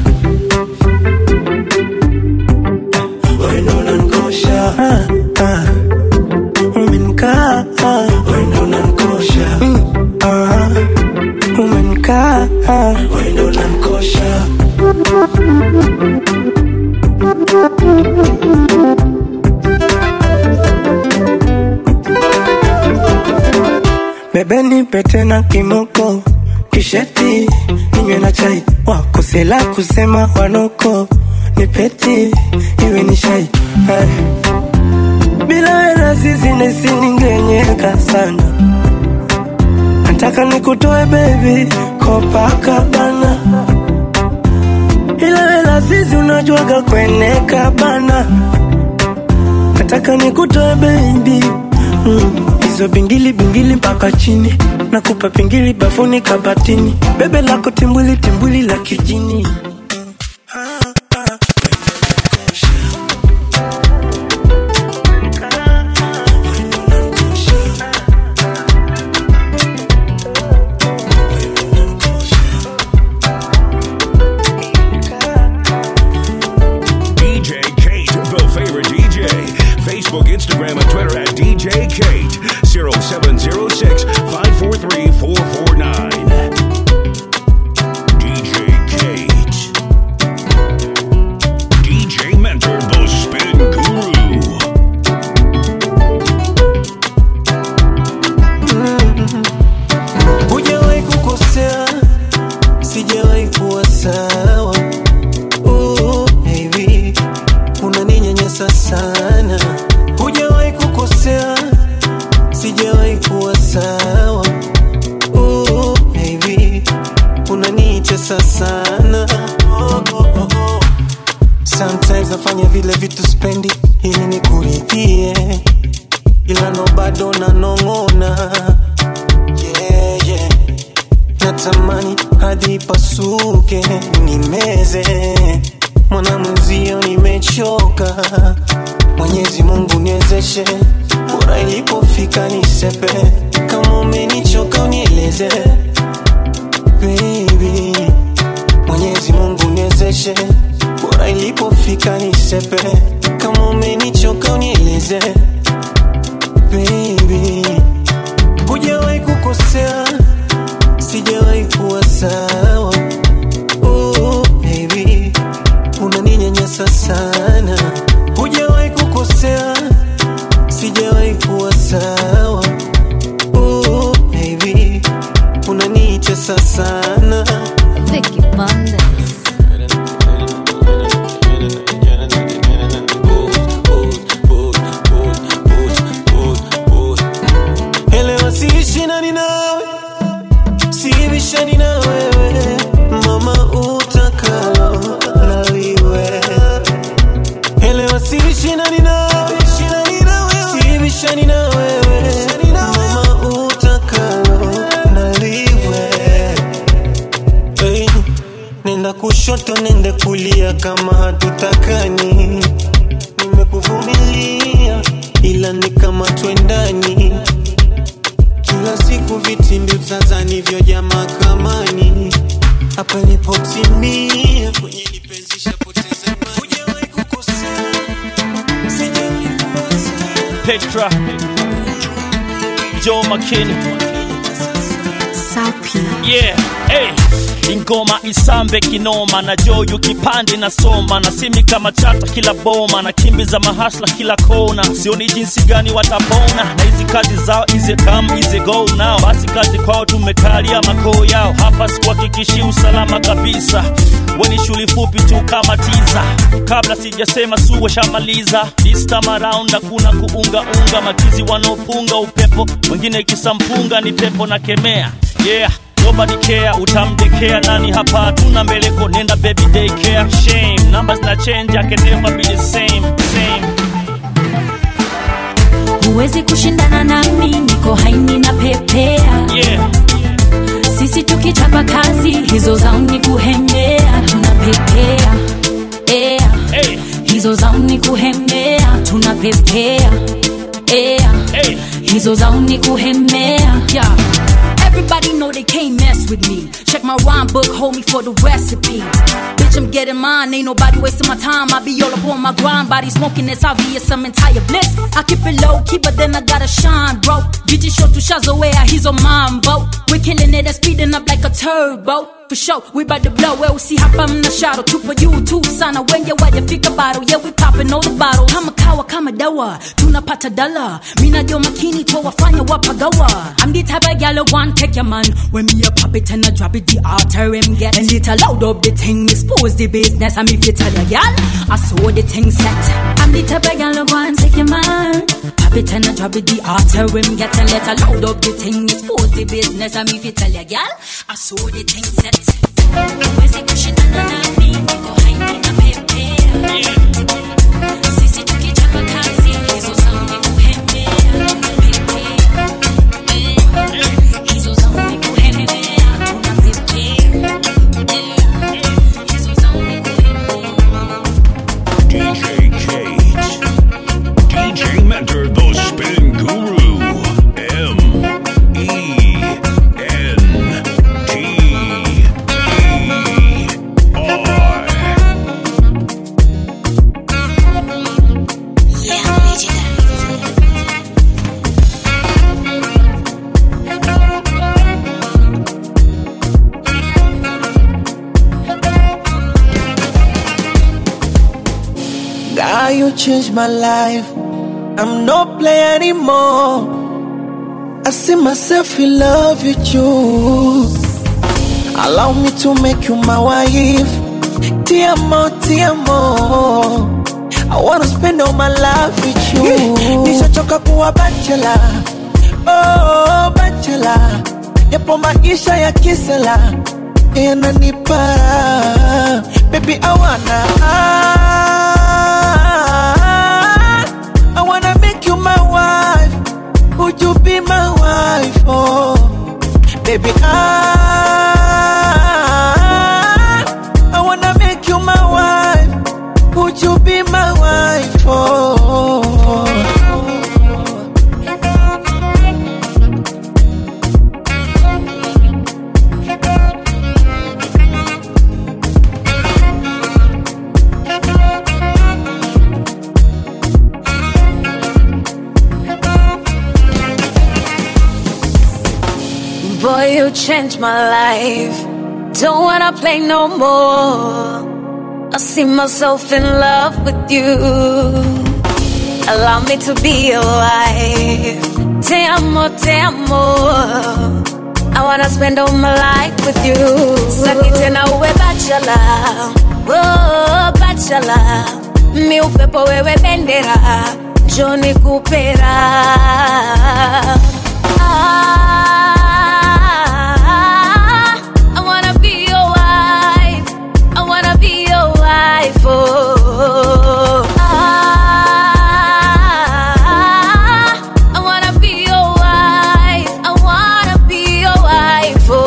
wendo unankosha ah, ah. umenkaa ah. wendo unankosha mm, ah. umenkaa ah. wendo unankosha bebeni pete na kimoko kisheti ninywe na chai wakosela kusema wanoko ni peti iwe ni shai Ay. bila wena sisi nesiningenyeka sana nataka nikutoe bebi kopakabana ila wela sisi unajuaga kweneka bana nataka nikutoe bebi mm. hizo bingili bingili mpaka chini nakupa pingili bafuni kabatini bebe lako timbwili timbwili la kijini sometimes nafanya vile vitu spendi ili nikuridhie ila no bado nanong'ona yeah, yeah. natamani hadi pasuke nimeze mwana mwenzio nimechoka mwenyezi mungu niwezeshe bora ilipofika nisepe kama umenichoka unieleze baby mwenyezi mungu niwezeshe bora ilipofika nisepe kama umenichoka unieleze baby hujawahi kukosea sijawahi kuwa sawa oh, baby unaninyanyasa sana hujawahi kukosea sijawahi kuwa sawa oh, baby unanitesa sana Vicky Bandes. elewa siishi nani nawe siibishani na wewe mama utakalo naliwe elewa siishi nani nawe siibishani na wewe mama utakalo naliwe hey, nenda kushoto nende kulia kama hatutakani nimekuvumilia ila ni kama twendani kila siku vitimbi utazani vyoja mahakamani hapa nipotimia kwenye lipenzi shapoteza imani. Hujawahi kukosea, sijawahi Petra Joe McKinney yeah hey. ingoma isambe kinoma na joyu kipande na soma na simi kama chata kila boma na kimbi za mahasla kila kona sioni jinsi gani watapona na hizi kazi zao ize come ize go now basi kazi kwao tumekalia makoo yao hapa sikuhakikishi usalama kabisa weni shuli fupi tu kama tiza kabla sijasema suwe shamaliza this time around hakuna kuungaunga matizi wanaopunga upepo wengine kisampunga ni pepo na kemea yeah nobody care utamdekea nani hapa hatuna mbeleko nenda baby daycare shame numbers na change I can never be the same same huwezi kushindana nami niko haini na pepea yeah sisi tukichapa kazi hizo zao ni kuhemea tunapepea ea hey. hizo zao ni kuhemea tunapepea ea hey. hizo zao ni kuhemea yeah. Everybody know they can't mess with me. Check my rhyme book, hold me for the recipe. Bitch, I'm getting mine, ain't nobody wasting my time. I be all up on my grind, body smoking, it's obvious I'm entire bliss. I keep it low key, but then I gotta shine, bro. Vijay short to Shazawea, he's on mine, bro. We're killing it and speeding up like a turbo. For sure, we bout to blow, well, see hapa mna shadow. Tupo juu tu sana, wenye wajafika bado. Yeah, we popping all the bottles. Kama kawa, kama dawa, tunapata dala. Mina jo makini, wafanya wapagawa. I'm the type of gal who want take your man. When me a pop it and I drop it, the altar him get. And it loud up the thing, expose the business. I'm if you tell a gal, I saw the thing set. I'm the type of gal who want take your man. Pop it and I drop it, the altar him get. And let her loud up the thing, expose the business. I'm if you tell a gal, I saw the thing set. Huwezi kushindana nami, niko haini na pepea. Sisi tukichapa kazi, hizo zao ni kuhemea. Tunapepea. Hizo zao ni kuhemea. Tunapepea. Hizo zao ni DJ Kate. DJ Mentor, the spin guru. M E N T E R. God, you changed my life. I'm no play anymore. I see myself in love with you. Allow me to make you my wife. Tiamo, tiamo. I wanna spend all my life with you. Nishachoka kuwa bachelor. Oh, bachelor. Yapo maisha ya kisela yananipa baby I wanna you changed my life. Don't wanna play no more. I see myself in love with you. Allow me to be your wife. Te amo, te amo. I wanna spend all my life with you. Saki tena uwe bachelor. Oh, bachelor. Mi upepo wewe bendera. Njoni kupera. Ah, I wanna be your wife. I wanna be your wife. Oh, ah, I wanna be your wife. I wanna be your wife. Oh.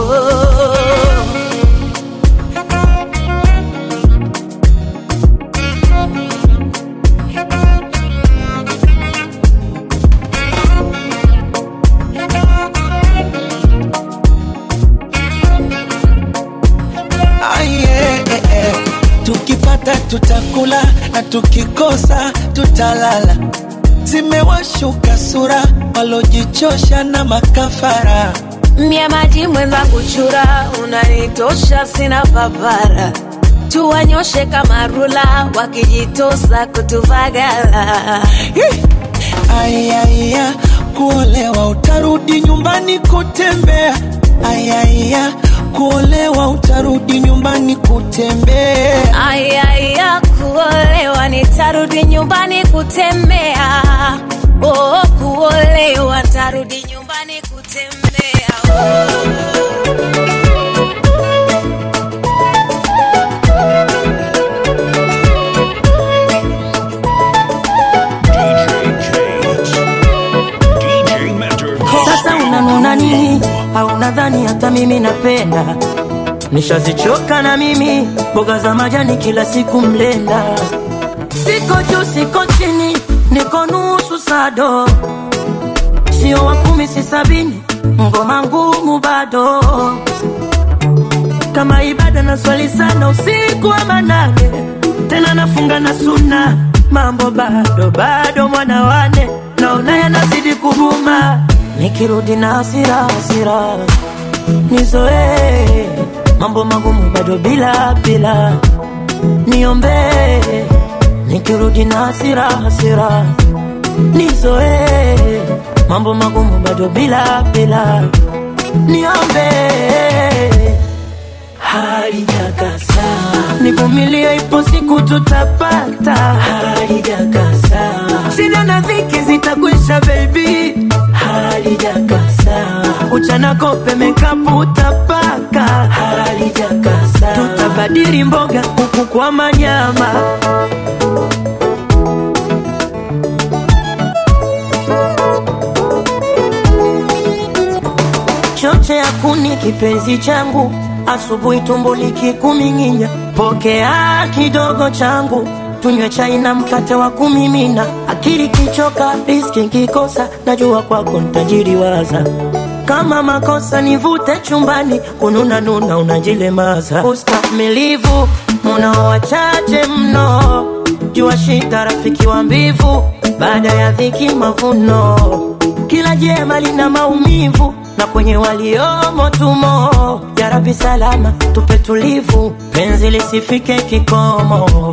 Ah, yeah, yeah, yeah. tukipata tutakula na tukikosa tutalala zimewashuka sura walojichosha na makafara Mie maji mwenzangu chura, unanitosha sina papara. Tuwanyoshe kama rula, wakijitosa kutuvagala. ayaya kuolewa utarudi nyumbani kutembea ayaya kuolewa utarudi nyumbani kutembea Ayaya, kuolewa nitarudi nyumbani kutembea. Oh, kuolewa tarudi nyumbani kutembea. Sasa unanuna nini? Au nadhani hata mimi napenda? Nishazichoka na mimi mboga za majani kila siku mlenda. Siko juu, siko chini, niko nusu sado, sio wa kumi, si sabini, ngoma ngumu bado kama ibada na swali sana usiku wa manane, tena nafunga na suna, mambo bado bado, mwana wane naona yanazidi kuguma, nikirudi na hasira hasira, nizoee mambo magumu bado bila bila, niombee nikirudi na hasira hasira, nizoee mambo magumu bado bila bila, niombee halijakasa, nivumilie, ipo siku tutapata. Halijakasa, shida na dhiki zitakwisha, baby. Halijakasa, uchana kope mekapu utapaka. Halijakasa, tutabadili mboga kuku kwa manyama. choche ya kuni kipenzi changu, asubuhi tumbo likikuming'inya, pokea kidogo changu, tunywe chai na mkate wa kumimina, akili kichoka, riski kikosa, najua kwako ntajiriwaza kama makosa nivute chumbani, kununa nuna unajilemaza, ustamilivu munao wachache mno, jua shida rafiki wa mbivu, baada ya dhiki mavuno, kila jema lina maumivu na kwenye waliomo tumo. Ya Rabbi salama tupe tulivu, penzi lisifike kikomo.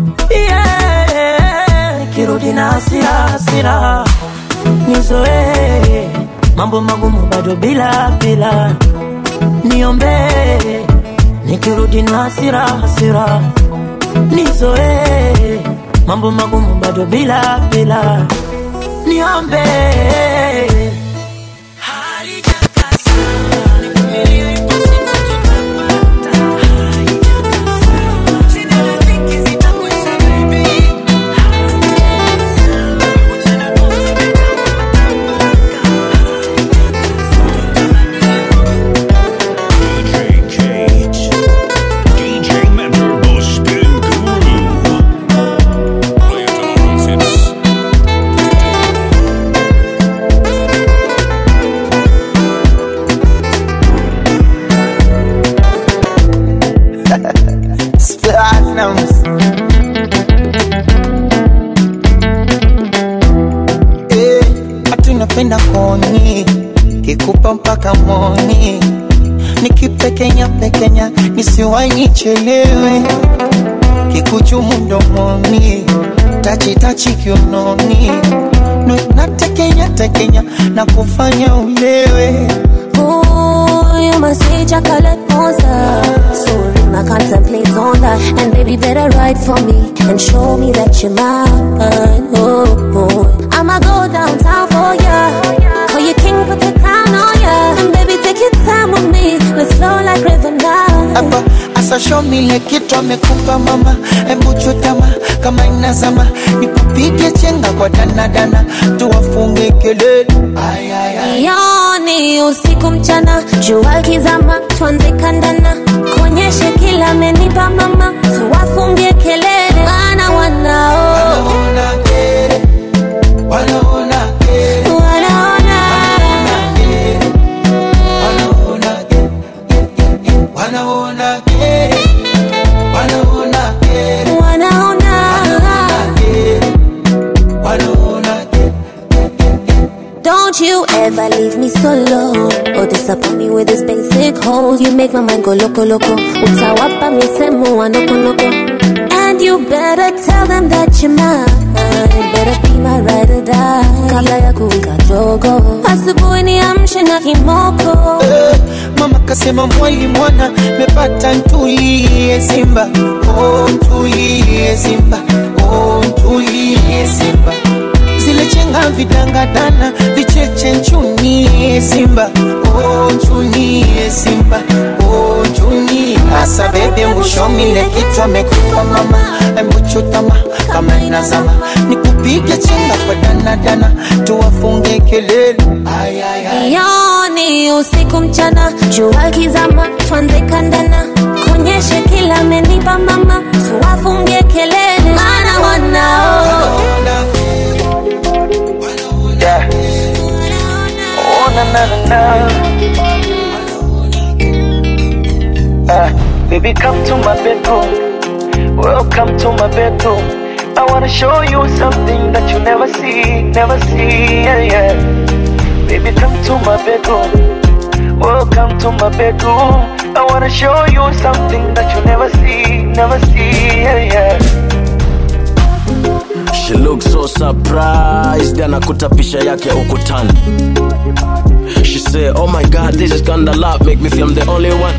Yeah, kirudi na hasira hasira, nizoee mambo magumu bado bila bila, niombee nikirudi na hasira hasira, nizoee mambo magumu bado bila bila, niombee DJ Mentor, the spin guru. Play it on our hits. Platinums. Eh, ati unapenda koni nitakupa mpaka moni nikipekenya pekenya nisiwai nichelewe kikuchumu mdomoni tachitachi kiunoni Nu- natekenya tekenya na kufanya ulewe Ooh, you must say chocolate monster. So real, I contemplate on that. And baby, better write for me and show me that you're mine. Oh, oh. I'ma go downtown for ya. Call you king, put the crown on ya. And baby, take your time with me. Let's flow like river now. hapa asashomile kitu amekupa mama hebu chutama kama inazama nikupige chenga kwa danadana tuwafunge kelele Ay, ay, ay. Yoni usiku mchana, jua kizama, tuanze kandana, kuonyeshe kila amenipa mama, tuwafungie kelele, maana wanao wanaona kere, wanaona kere, wanaona wanaona kere, wanaona kere, wanaona wanaona Don't you ever leave me solo or disappoint me with this basic hole. You make my mind go loco loco. Utawapa misemo wa noko noko. And you better tell them that you're mine. Better be my ride or die. Kabla ya kuwika jogo. Asubuhi niamshe na kimoko. Eh, mama kasema mwali mwana mepata ntulie simba oh, ntulie simba oh, ntulie simba zile chenga vidangadana vicheche nchunie simba oh, nchunie simba oh, nchunie asa bebe mwishomile kitu amekupa mama embuchutama kama inazama nikupige chenga kwa danadana tuwafunge kelele ay, ay, ay. Yoni usiku mchana, jua kizama, tuanze kandana, kuonyeshe kila amenipa mama, tuwafungie kelele, maana wanao Yeah. Oh, na na na na. Uh, baby, come to my bedroom. Welcome to my bedroom. I wanna show you something that you never see, never see. Yeah, yeah. Baby, come to my bedroom. Welcome to my bedroom. I wanna show you something that you never see, never see. Yeah, yeah. She looks so surprised anakuta picha yake ukutani She said, oh my god, this is kinda love Make me feel I'm the only one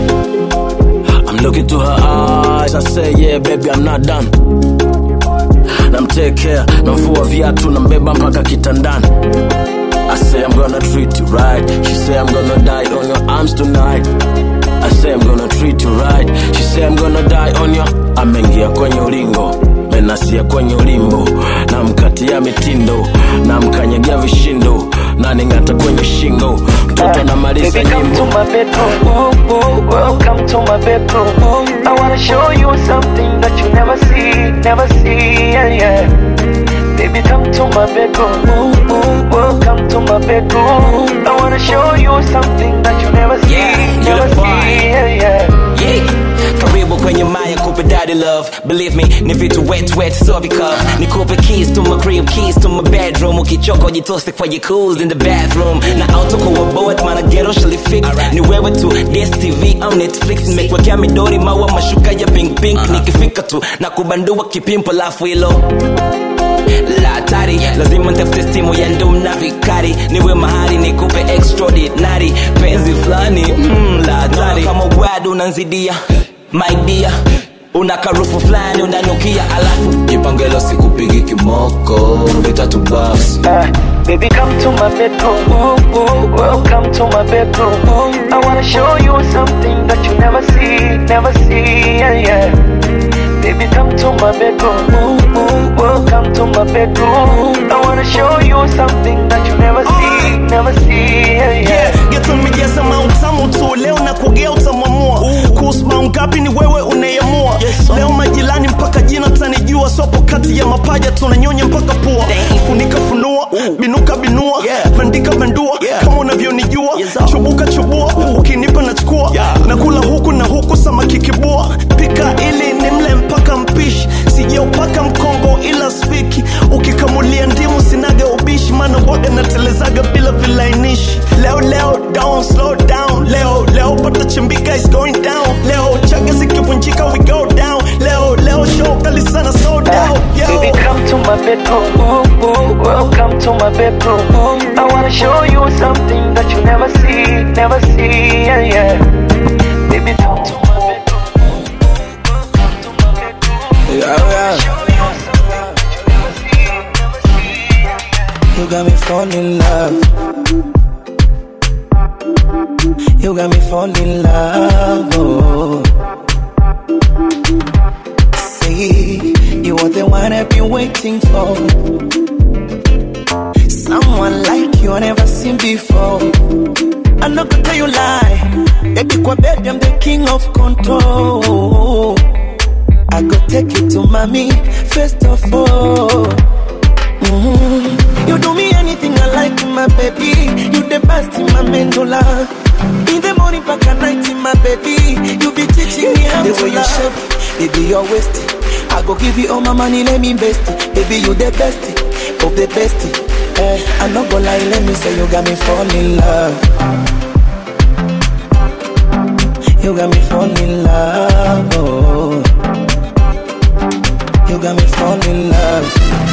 I'm looking to her eyes I say, yeah baby, I'm not done namtekea namvua viatu nambeba mpaka kitandani I say I'm gonna treat you right She say I'm gonna die on your arms tonight I say I'm gonna treat you right She say I'm gonna die on your Ameingia kwenye ulingo menasia kwenye ulimbo namkatia mitindo namkanyagia vishindo naning'ata kwenye shingo mtoto anamaliza Baby, come to nyimbo my bedroom. Welcome to my bedroom. I wanna show you something that you never see, never see. Yeah, yeah. Baby, come to my bedroom. Welcome to my bedroom. I wanna show you something that you never see, Yeah, you never the boy. see. Yeah, yeah. Yeah. karibu kwenye maya kupe daddy love believe me ni vitu wet wet so because nikupe keys to my crib keys to my bedroom ukichoka ujitose kwenye cools in the bathroom na auto kwa board mana ghetto shall fix ni wewe tu DSTV au Netflix nimekuwekea midori maua mashuka ya pink pink nikifika tu na kubandua kipimpo lafu hilo la hatari lazima ntafute stimu ya ndum na vikari niwe mahali nikupe extraordinary penzi fulani mm, la hatari kama ugwadu unanzidia my dear una karufu fulani unanukia alafu jipangelo sikupigi kimoko vitatu basi Baby, come to my bedroom. Welcome to my bedroom. I wanna show you something that you never see, never see. Yeah, yeah. Baby, come to my bedroom. Welcome to my bedroom. I wanna show you something that you never see, never see. Yeah, yeah. yeah, geto mijaza mautamu tu leo na kugea utamwamua kuhusu maungapi ni wewe unayemua leo majirani mpaka jina tanijua sopo kati ya mapaja tunanyonya mpaka pua funika funua binuka binua bandika bandua kama unavyonijua chubuka chubua ukinipa nachukua nakula huku na huku samaki kibua pika ili nimle mpaka mpishi sijaupaka mkongo ila spiki ukikamulia ndimu sinaga ubishi maana waga natelezaga bila vile silainishi leo leo down slow down leo leo pata chimbika is going down leo chaga zikivunjika we go down leo leo show kali sana slow down yo. Baby, come to my bedroom. Welcome to my bedroom. I wanna show you something that you never see, never see. Yeah, yeah. Baby, come to my Yeah, yeah. You got me falling in love. You got me falling in love. Oh. Say you are the one I've been waiting for. Someone like you I never seen before. I'm not gonna tell you lie. Baby, kwa bed, I'm the king of control. I go take it to mommy first of all. Mhm. You do me anything I like, my baby. You the best in my medulla. In the morning, back at night, my baby. You be teaching me how The to way you love. shape baby, you're wasted. I go give you all my money, let me invest it. Baby, you the best of the best. Eh, I'm not gonna lie, let me say you got me falling in love. You got me falling in love. Oh. You got me falling in love.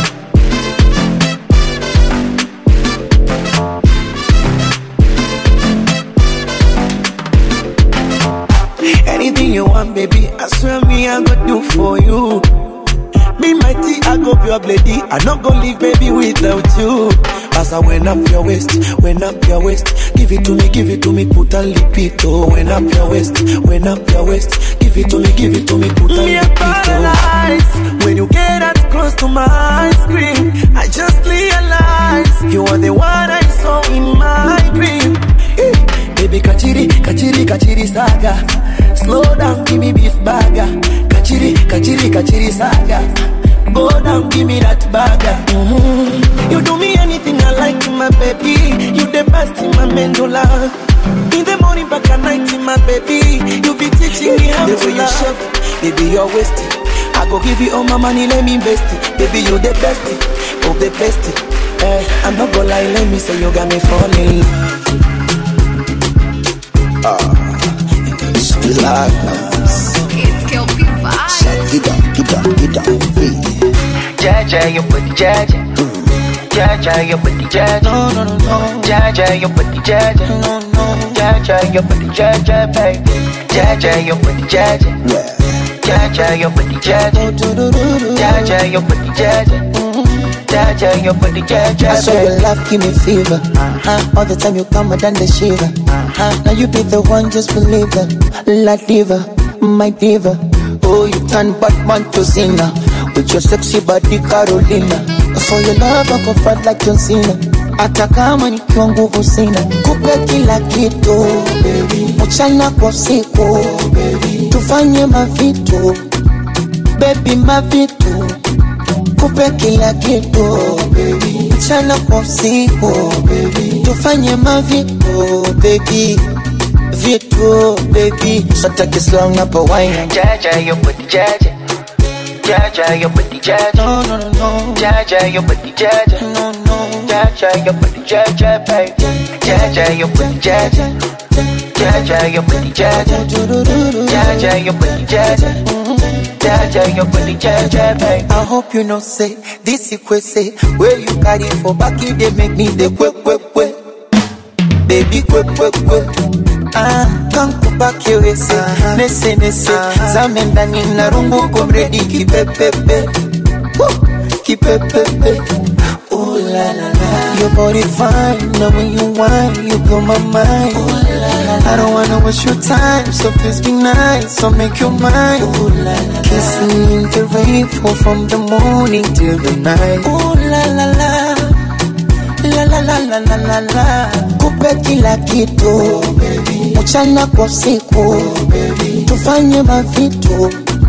Anything you want, baby, I swear me I go do for you. Me my tea, I go pure lady. I not gonna leave, baby, without you. As I went up your waist, went up your waist. Give it to me, give it to me, put a lipito. Went up your waist, went up your waist. Give it to me, give it to me, put a Me a lipito. When you get that close to my screen, I just realize you are the one I saw in my dream. Eh, Baby, kachiri, kachiri, kachiri saga. Slow down, give me beef burger. Kachiri, kachiri, kachiri saga. Go down, give me that burger. Mhm. You do me anything I like, my baby. You the best in my medulla. In the morning, back at night, my baby. You be teaching me how The to way you love. shape, Baby, you're wasted. I go give you all my money, let me invest it. Baby, you the best of the best. Eh, I'm not gonna lie, let me say you got me falling in love. It's Kelpie Vibes. Get down, get down, get down, hey. Jaja, your booty, Jaja. Jaja, your booty, Jaja. No, no, no, no. Jaja, your booty, Jaja. No, no. Jaja, your booty, Jaja, baby. Jaja, your booty, Jaja. Jaja, your booty, Jaja. Jaja, your booty, Jaja. Jaja, your booty, Jaja, I swear baby. your love give me fever. Uh-huh. All the time you come, I done the shiver. Uh-huh. Now you be the one, just believe it. La diva, my diva. Oh, you turn Batman to Cena with your sexy body, Carolina. For your love, I go fight like John Cena. Hata kama nikiwa nguvu sina, kupe kila kitu mchana kwa usiku, tufanye mavitu baby, mavitu kupe kila kitu mchana kwa usiku tufanye mavitu baby vitu baby sataki slang hapo wine Jaja, your booty, Jaja. Jaja, your booty, Jaja. No, no, no, no. Jaja, your booty, Jaja. No, no. Jaja, your booty, Jaja, baby. Jaja, your booty, Jaja. Jaja, your booty, Jaja. Jaja, your booty, Jaja. Jaja, your booty, Jaja, baby. I hope you know say this equate where you carry for back you they make me the quick quick quick baby quick quick quick ah kankupa kiwese nese nese zame ndani na rungu komredi kipepepe Woo, kipepepe Ooh la la la Your body fine, now when you whine, you blow my mind Ooh la la la I don't wanna waste your time, so please be nice, so make your mind Ooh la la la Kissing in the rain, fall from the morning till the night Ooh la la la La la la la la la la Kupe kila kitu Mchana kwa usiku Tufanye mavitu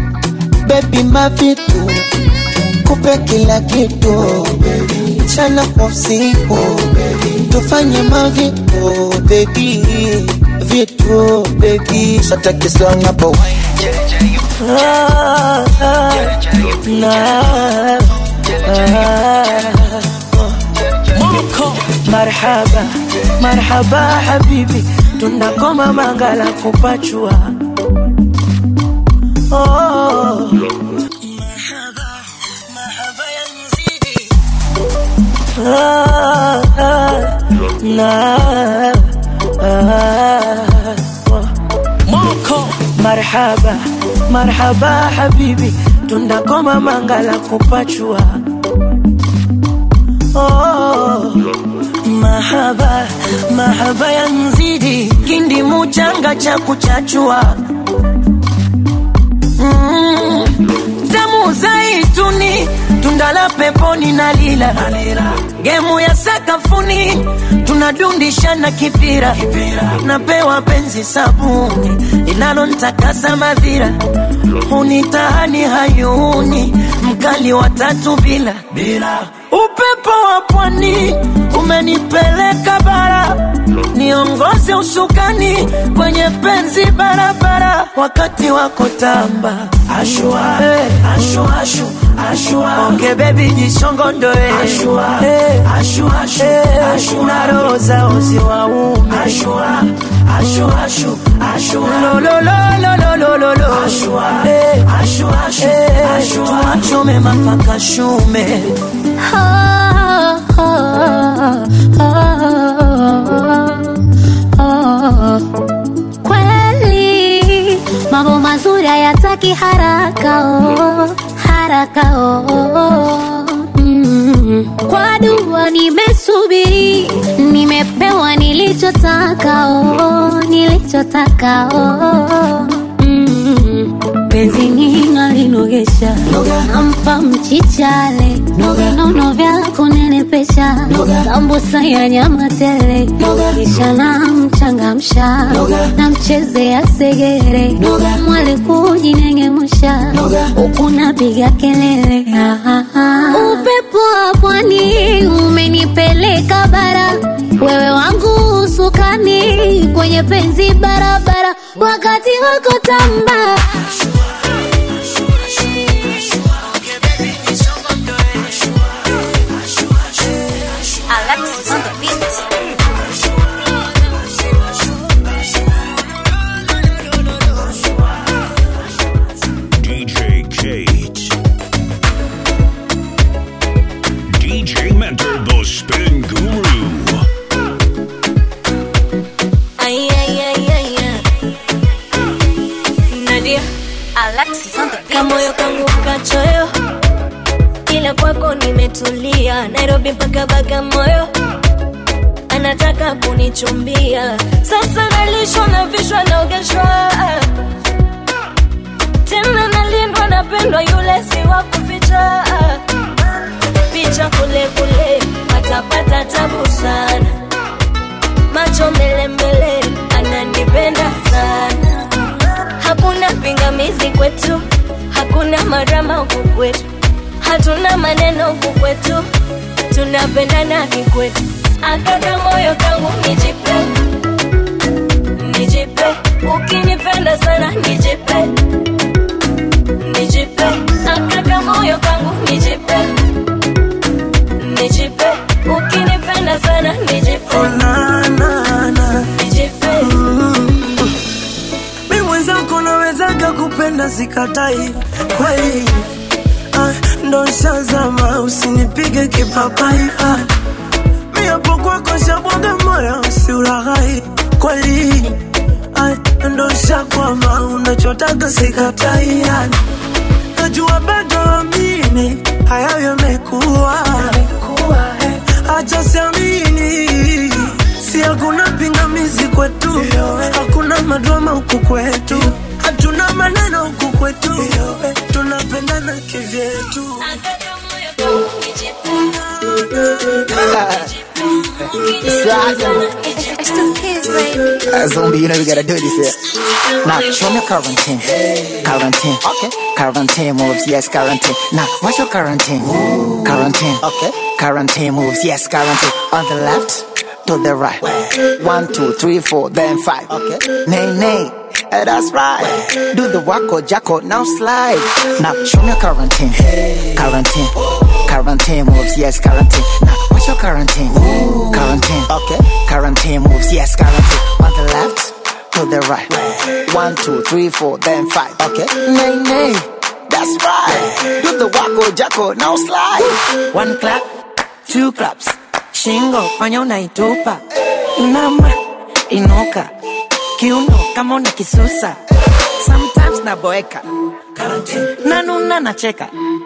Baby mavitu Kupe kila kitu Mchana kwa usiku Tufanye mavitu Baby Vitu baby Sataki song hapo Ah, ah, nah, ah, Marhaba marhaba habibi tunakoma mangala kupachua oh. Ah, ah, na, ah, Moko marhaba marhaba habibi tunakoma mangala kupachua oh. mahaba mahaba ya nzidi kindi muchanga cha kuchachua mm. tamu zaituni tundala peponi na lila gemu ya sakafuni tunadundishana kipira napewa penzi sabuni linalontakasa madhira hunitahani hayuni mkali wa tatu bila bila upepo wa pwani umenipeleka bara niongoze usukani kwenye penzi barabara wakati wako tamba ashua hey. ashua ashu ashua onge bebi jisongondoe ashua hey. ashua ashu hey. ashua roho zao ziwaume ashua ashua ashu ashua lo lo lo lo lo lo lo lo ashua hey. ashua ashu hey. ashua tuachume mapaka shume kweli mambo mazuri hayataki haraka oh, haraka oh. Mm. kwa dua nimesubiri nimepewa nilichotaka oh, nilichotaka oh. mm. penzi ng'inga linogesha nampa mchichale vinono vya kunenepesha sambusa ya nyama tele kisha namchangamsha namchezea segere mwali kujinengemusha huku napiga kelele Ah, ah, ah. upepo wa pwani umenipeleka bara wewe wangu usukani kwenye penzi barabara wakati wako tamba Alexis on the beat. DJ Kate. DJ Mentor, the spin guru. Ay, ay, ay, ay, ay. Nadia. Alexis on the beat. Kamoyo kangu kachoyo ila kwako nimetulia nairobi mpaka bagamoyo anataka kunichumbia sasa nalishwa na vishwa naogeshwa tena nalindwa napendwa yule si wa kuficha picha kule kule patapata tabu sana macho mbele mbele ananipenda sana hakuna pingamizi kwetu hakuna marama huku kwetu hatuna maneno huku kwetu tunapendana kikwetu akaka moyo kangu nijipe nijipe ukinipenda sana nijipe nijipe akaka moyo kangu nijipe nijipe ukinipenda sana nijipe nijipe mi mwenzako nawezaga kupenda sikatai kweli ah, ndo shazama usinipige kipapai ah, mi hapo kwako shabwaga moyo usiulaghai kweli ah, ndo shakwama unachotaka sikatai ah, najua bado amini hayo yamekuwa acha siamini si hakuna pingamizi kwetu hakuna madrama huku kwetu hatuna maneno huku kwetu tunapendana kivyetu Uh, zombie, you know we gotta do this here. Now, show me quarantine. Quarantine. Okay. Quarantine moves, yes, quarantine. Now, what's your quarantine? Quarantine. Okay. Quarantine moves, yes, quarantine. On the left, to the right. One, two, three, four, then five. Okay. Nay, nay. Eh, that's right. Do the wacko jacko, now slide. Now show me quarantine. Quarantine. Quarantine moves, yes, quarantine. Now, what's your quarantine? Quarantine, okay. Quarantine moves, yes, quarantine. On the left, to the right. One, two, three, four, then five, okay. Nay, nay, that's right. Do the wacko jacko, now slide. One clap, two claps. Shingo, fanya unaitupa. Inama, inuka. Kiuno, kama una kisusa. Sometimes naboeka. Nanuna nacheka.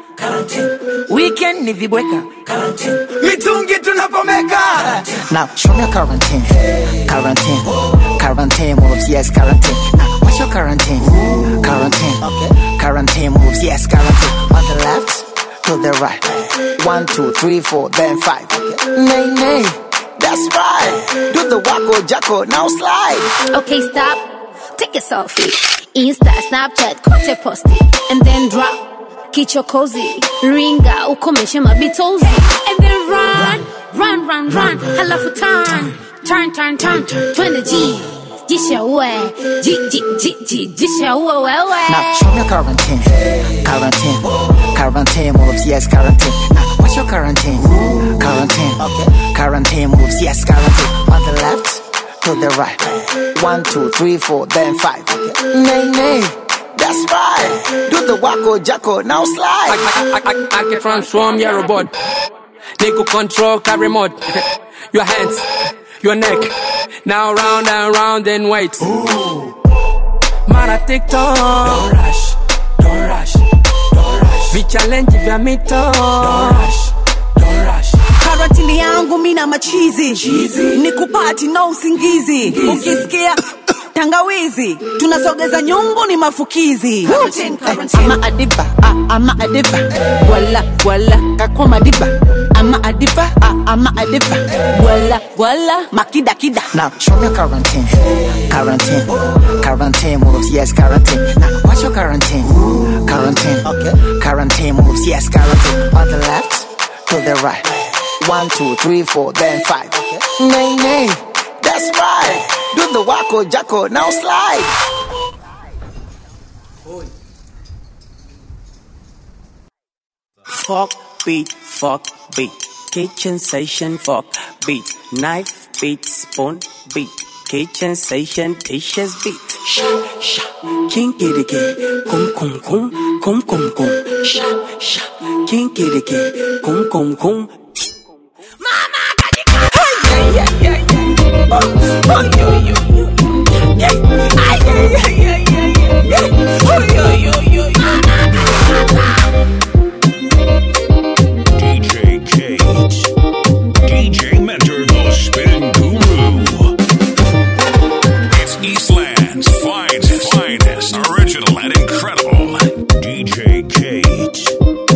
Weekend ni vibweka. Mitungi tunapomeka. Now, show me your quarantine. Quarantine. Quarantine moves, yes, quarantine. Now, what's your quarantine? Quarantine. Okay. Quarantine moves, yes, quarantine. On the left, to the right. One, two, three, four, then five. Okay. Nay, nay. That's right. Do the wacko jacko, now slide. Okay, stop. Take a selfie. Insta, Snapchat, kote posti. And then drop. Kicho cozy. Ringa, ukomeshe mabitozi. And then run. Run, run, run. Halafu turn. Turn, turn, turn. Twende G. Jisha uwe. Ji, ji, ji, ji. Jisha uwe wewe. Now, show me your quarantine. Quarantine. Quarantine moves, yes, quarantine. Now, what's your quarantine? Quarantine. Okay. Quarantine moves, yes, quarantine. On the left, to the right. One, two, three, four, then five. Okay. Nay, nay. That's right. Do the wacko jacko, now slide. I, I, I, I can transform your robot. Nigga control car remote. your hands, your neck. Now round and round and wait. Mara TikTok. Don't rush, don't rush, don't rush. Vichallenge vya mito. Don't rush, don't rush. karantini yangu mina machizi ni kupati na usingizi ukisikia tangawizi tunasogeza nyungu ni mafukizi ama adiba ah, ama adiba wala wala kakwa madiba ama adiba ah, ama adiba wala wala makida kida Now, show me your quarantine. Quarantine. Quarantine moves, yes, quarantine. Now, what's your quarantine? Quarantine. Okay. Quarantine moves, yes, quarantine. On the left, to the right. One, two, three, four, then five. Okay. Nay, nay. That's right. Do the wacko jacko, now slide. Fuck beat, fuck beat. Kitchen station, fuck beat. Knife beat, spoon beat. Kitchen station, dishes beat. Sha, sha. Kinky dicky. Kum, kum, kum. Kum, kum, kum. Sha, sha. Kinky dicky. Kum, kum, kum. DJ Kate. DJ Mentor, the spin guru. It's Eastland's finest, finest, original and incredible. DJ Kate.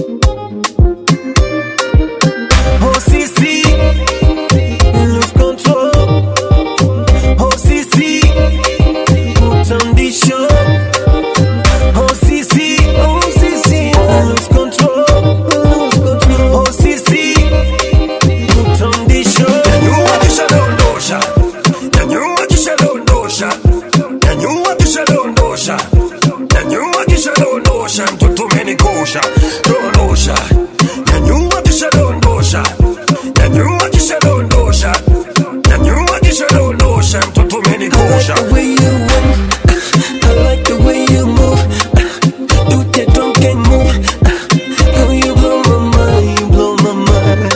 Oh, Sisi, lose control. Oh, Sisi, put on the show. Oh, Sisi, oh, Sisi, lose control. Lose control. Oh, Sisi, put on the show. Nyanyua kisha dondosha, nyanyua kisha dondosha, nyanyua kisha dondosha, nyanyua kisha dondosha, mtoto umenikosha, dondosha, nyanyua kisha dondosha, nyanyua kisha dondosha, nyanyua kisha dondosha, mtoto umenikosha. The way you walk, I like the way you move. Do the drunken move. Girl, you blow my mind, you blow my mind.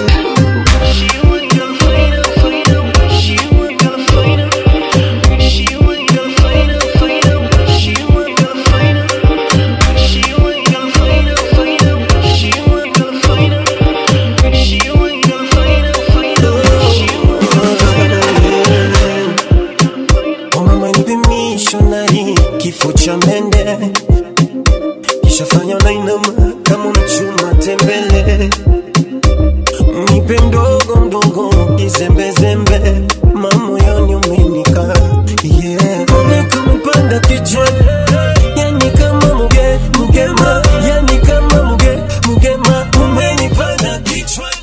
Mama nipe missionary, kifo cha mende kishafanya unainama kama unachuma tembele nipe mdogo mdogo kizembezembe mamoyoni umenika yeah. Mbona kama umepanda kichwani yani kama muge mugema yani kama muge mugema umenipanda kichwani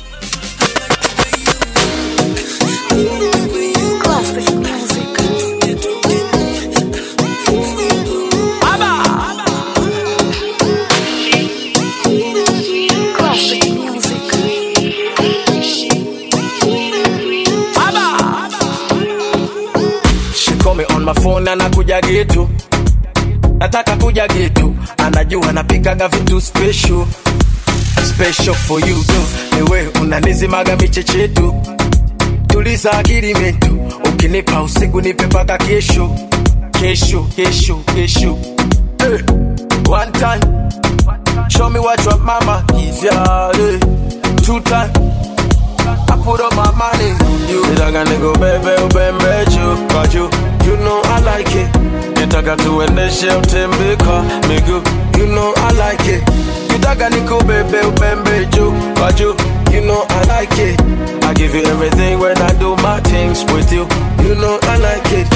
Classic music. getu nataka kuja getu anajua napikaga vitu special special for you tu niwe unanizimaga michechetu tuliza akili metu ukinipa usiku nipe paka kesho kesho kesho kesho hey. one time show me what your mama is yeah hey. two time I put up my money on you nitaka nikubebe ubembe juu kwa juu you know I like it nitaka tuendeshe utembe kwa miguu you know I like it nitaka nikubebe ubembe juu kwa juu you know I like it I give you everything when I do my things with you you know I like it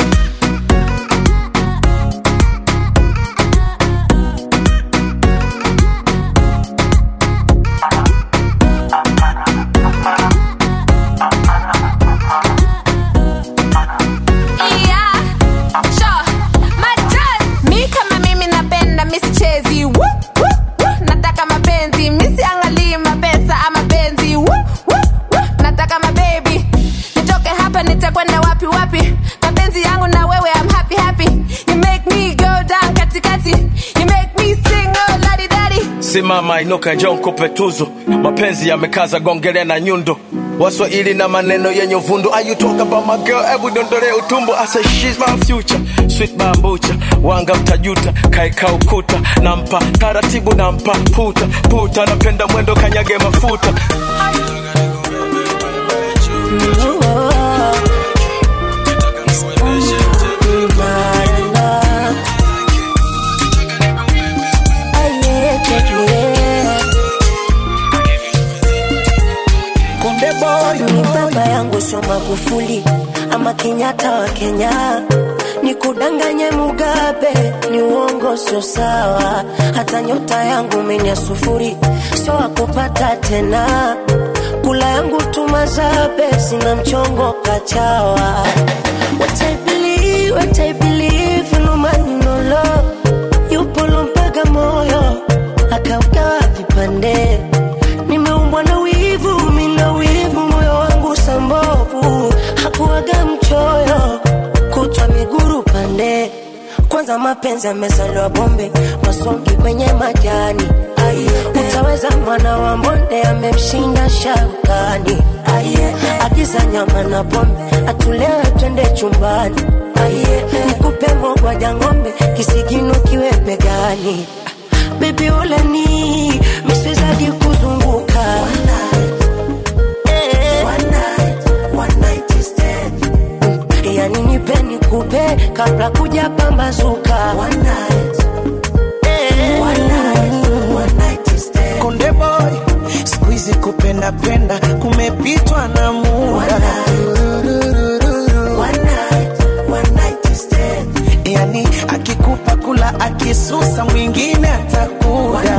Yeah, sure. Majoz. Mi kama mimi napenda misichezi Woo, woo, woo. nataka mapenzi misiangalii mapesa ama penzi Woo, woo, woo. nataka mabebi nitoke hapa nitakwenda wapi wapi mapenzi yangu na wewe I'm happy happy you make me go down katikati you make me sing oh ladi dadi simama inuka njoo nikupe tuzo mapenzi yamekaza gongele na nyundo waswahili na maneno yenye uvundo Are you talk about my girl hebu dondole utumbo I say she's my future sweet bambucha wanga mtajuta kaeka ukuta nampa taratibu nampa puta puta napenda mwendo kanyage mafuta Konde boy, ni baba yangu sio Magufuli ama Kenyatta wa Kenya, ni kudanganye Mugabe, ni uongo sio sawa. Hata nyota yangu menya sufuri, sio wakupata tena. Kula yangu tumazabe, sina mchongo kachawa. What I believe, what I believe, no man no love. Yupo lompaga moyo, akaugawa vipande nimeumbwa na wivu, mina wivu, moyo wangu sambovu, hakuwaga mchoyo, kutwa miguru pande. Kwanza mapenzi yamezaliwa bombe, masongi kwenye majani. Utaweza mwana wa mbonde amemshinda sharukani. Agiza nyama na pombe, atulewe twende chumbani. Nikupe mogwaja ng'ombe, kisigino kiwe begani. Baby uleni, misizaji kuzunguka Eh. Mm, yani nipe nikupe kabla kuja pambazuka Eh. Konde boy, siku hizi kupenda penda kumepitwa na muda. Yani akikupa kula akisusa mwingine atakuda.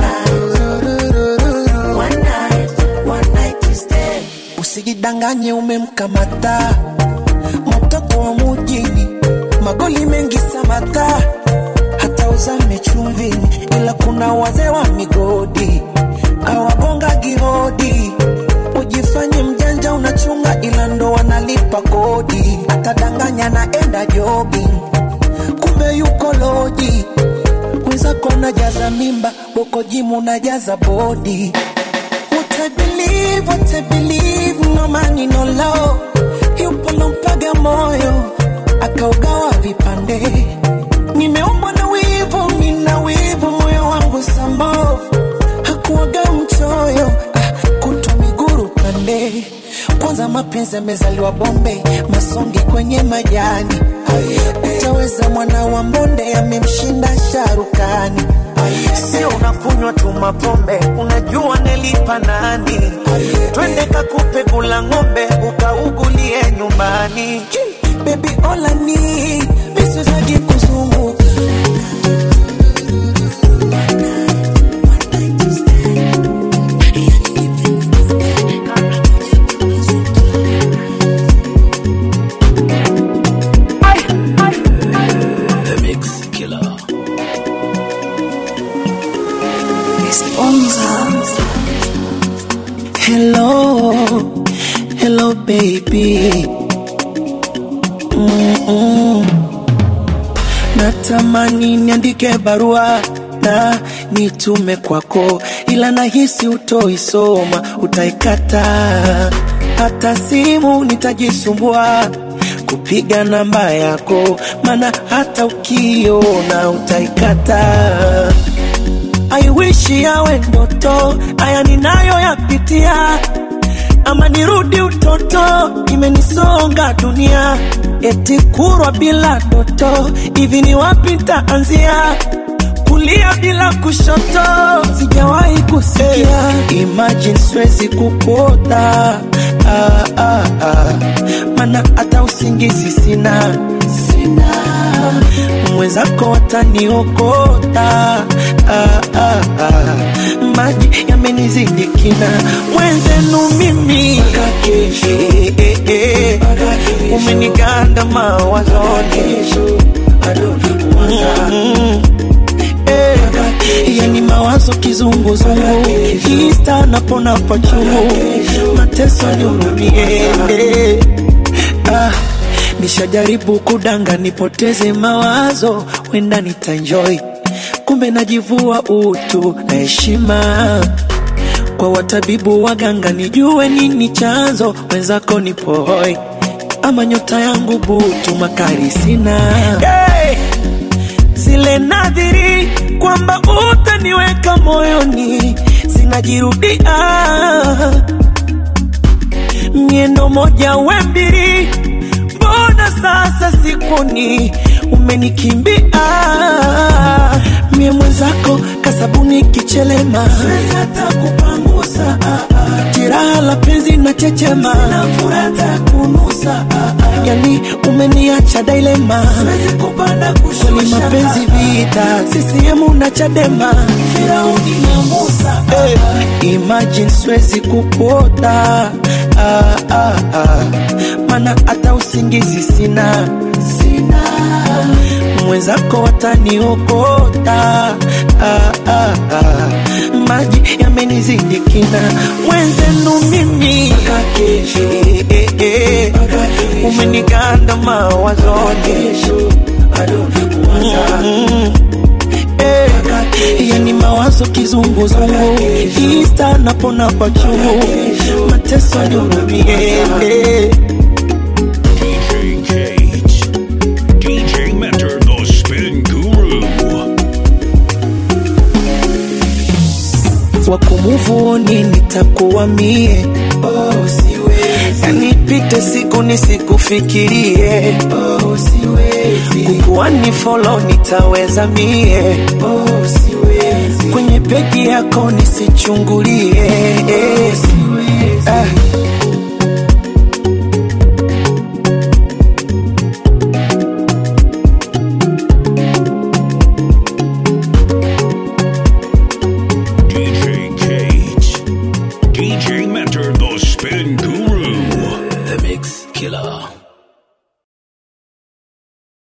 Usijidanganye umemkamata mtoto wa mujini, magoli mengi samata, hata uzame chumvini, ila kuna wazee wa migodi awagonga gihodi. Ujifanye mjanja unachunga, ila ndo wanalipa kodi. Atadanganya naenda jogging, kumbe yuko loji. Mwenzako najaza mimba, uko jimu najaza bodi. What I believe, what I believe, no money, no love. Yupo lompaga moyo, akaugawa vipande. Nimeumbwa na wivu, mina wivu, moyo wangu sambovu. Hakuwaga mchoyo, ah, kutwa miguru pande. Kwanza mapenzi yamezaliwa bombe, masongi kwenye majani. Utaweza mwana wa mbonde, amemshinda sharukani. Sio unakunywa tu mapombe, unajua nelipa nani? Twende kakupe kula ng'ombe, ukaugulie nyumbani. Baby all I need, misizaji kuzunguka The Mix Killer. Hello, hello baby. Mm-mm. natamani niandike barua na nitume kwako, ila nahisi utoisoma, utaikata. Hata simu nitajisumbua kupiga namba yako, maana hata ukiona utaikata. I wish yawe ndoto, haya ninayo yapitia, ama nirudi utoto, imenisonga dunia, eti kurwa bila doto, hivi ni wapi nitaanzia? kulia bila kushoto, sijawahi kusikia. Imagine siwezi kupota ah, ah, ah. Mana hata usingizi sina, sina. Mwenzako wataniokota ah, ah, ah. Maji yamenizidi kina, mwenzenu mimi eh, eh, eh. umeniganda mawazoni mm eh, yani mawazo kizunguzungu ista napona pachungu mateso nihurumie eh, ah, nishajaribu kudanga nipoteze mawazo wenda nitaenjoy kumbe najivua utu na heshima kwa watabibu waganga nijue nini chanzo wenzako nipohoi ama nyota yangu butu makari sina hey! zile nadhiri kwamba utaniweka moyoni zinajirudia miendo moja we mbili mbona sasa sikuni umenikimbia mie mwenzako kasabuni kichelema hata kupangusa jiraha la penzi na chechema furata kunusa yani umeniacha dailema kweli mapenzi vita sisiemu na chadema firauni na musa hey, imagine siwezi kupota ah, ah, ah. mana hata usingizi sina sina mwenzako wataniokota ah, ah, ah. maji yamenizidi kina mwenzenu mimi eh, eh, eh. umeniganda mawazoni Mm, eh, yani mawazo kizunguzungu ista napona pachungu mateso nihurumie eh. DJ Kate. DJ Mentor, the spin guru. wakumuvuni nitakuwa mie oh, siwezi. yani pite siku nisikufikirie oh, siwezi. kukuwa ni folo nitaweza mie oh, siwezi. kwenye peji yako nisichungulie oh, siwezi. Ah,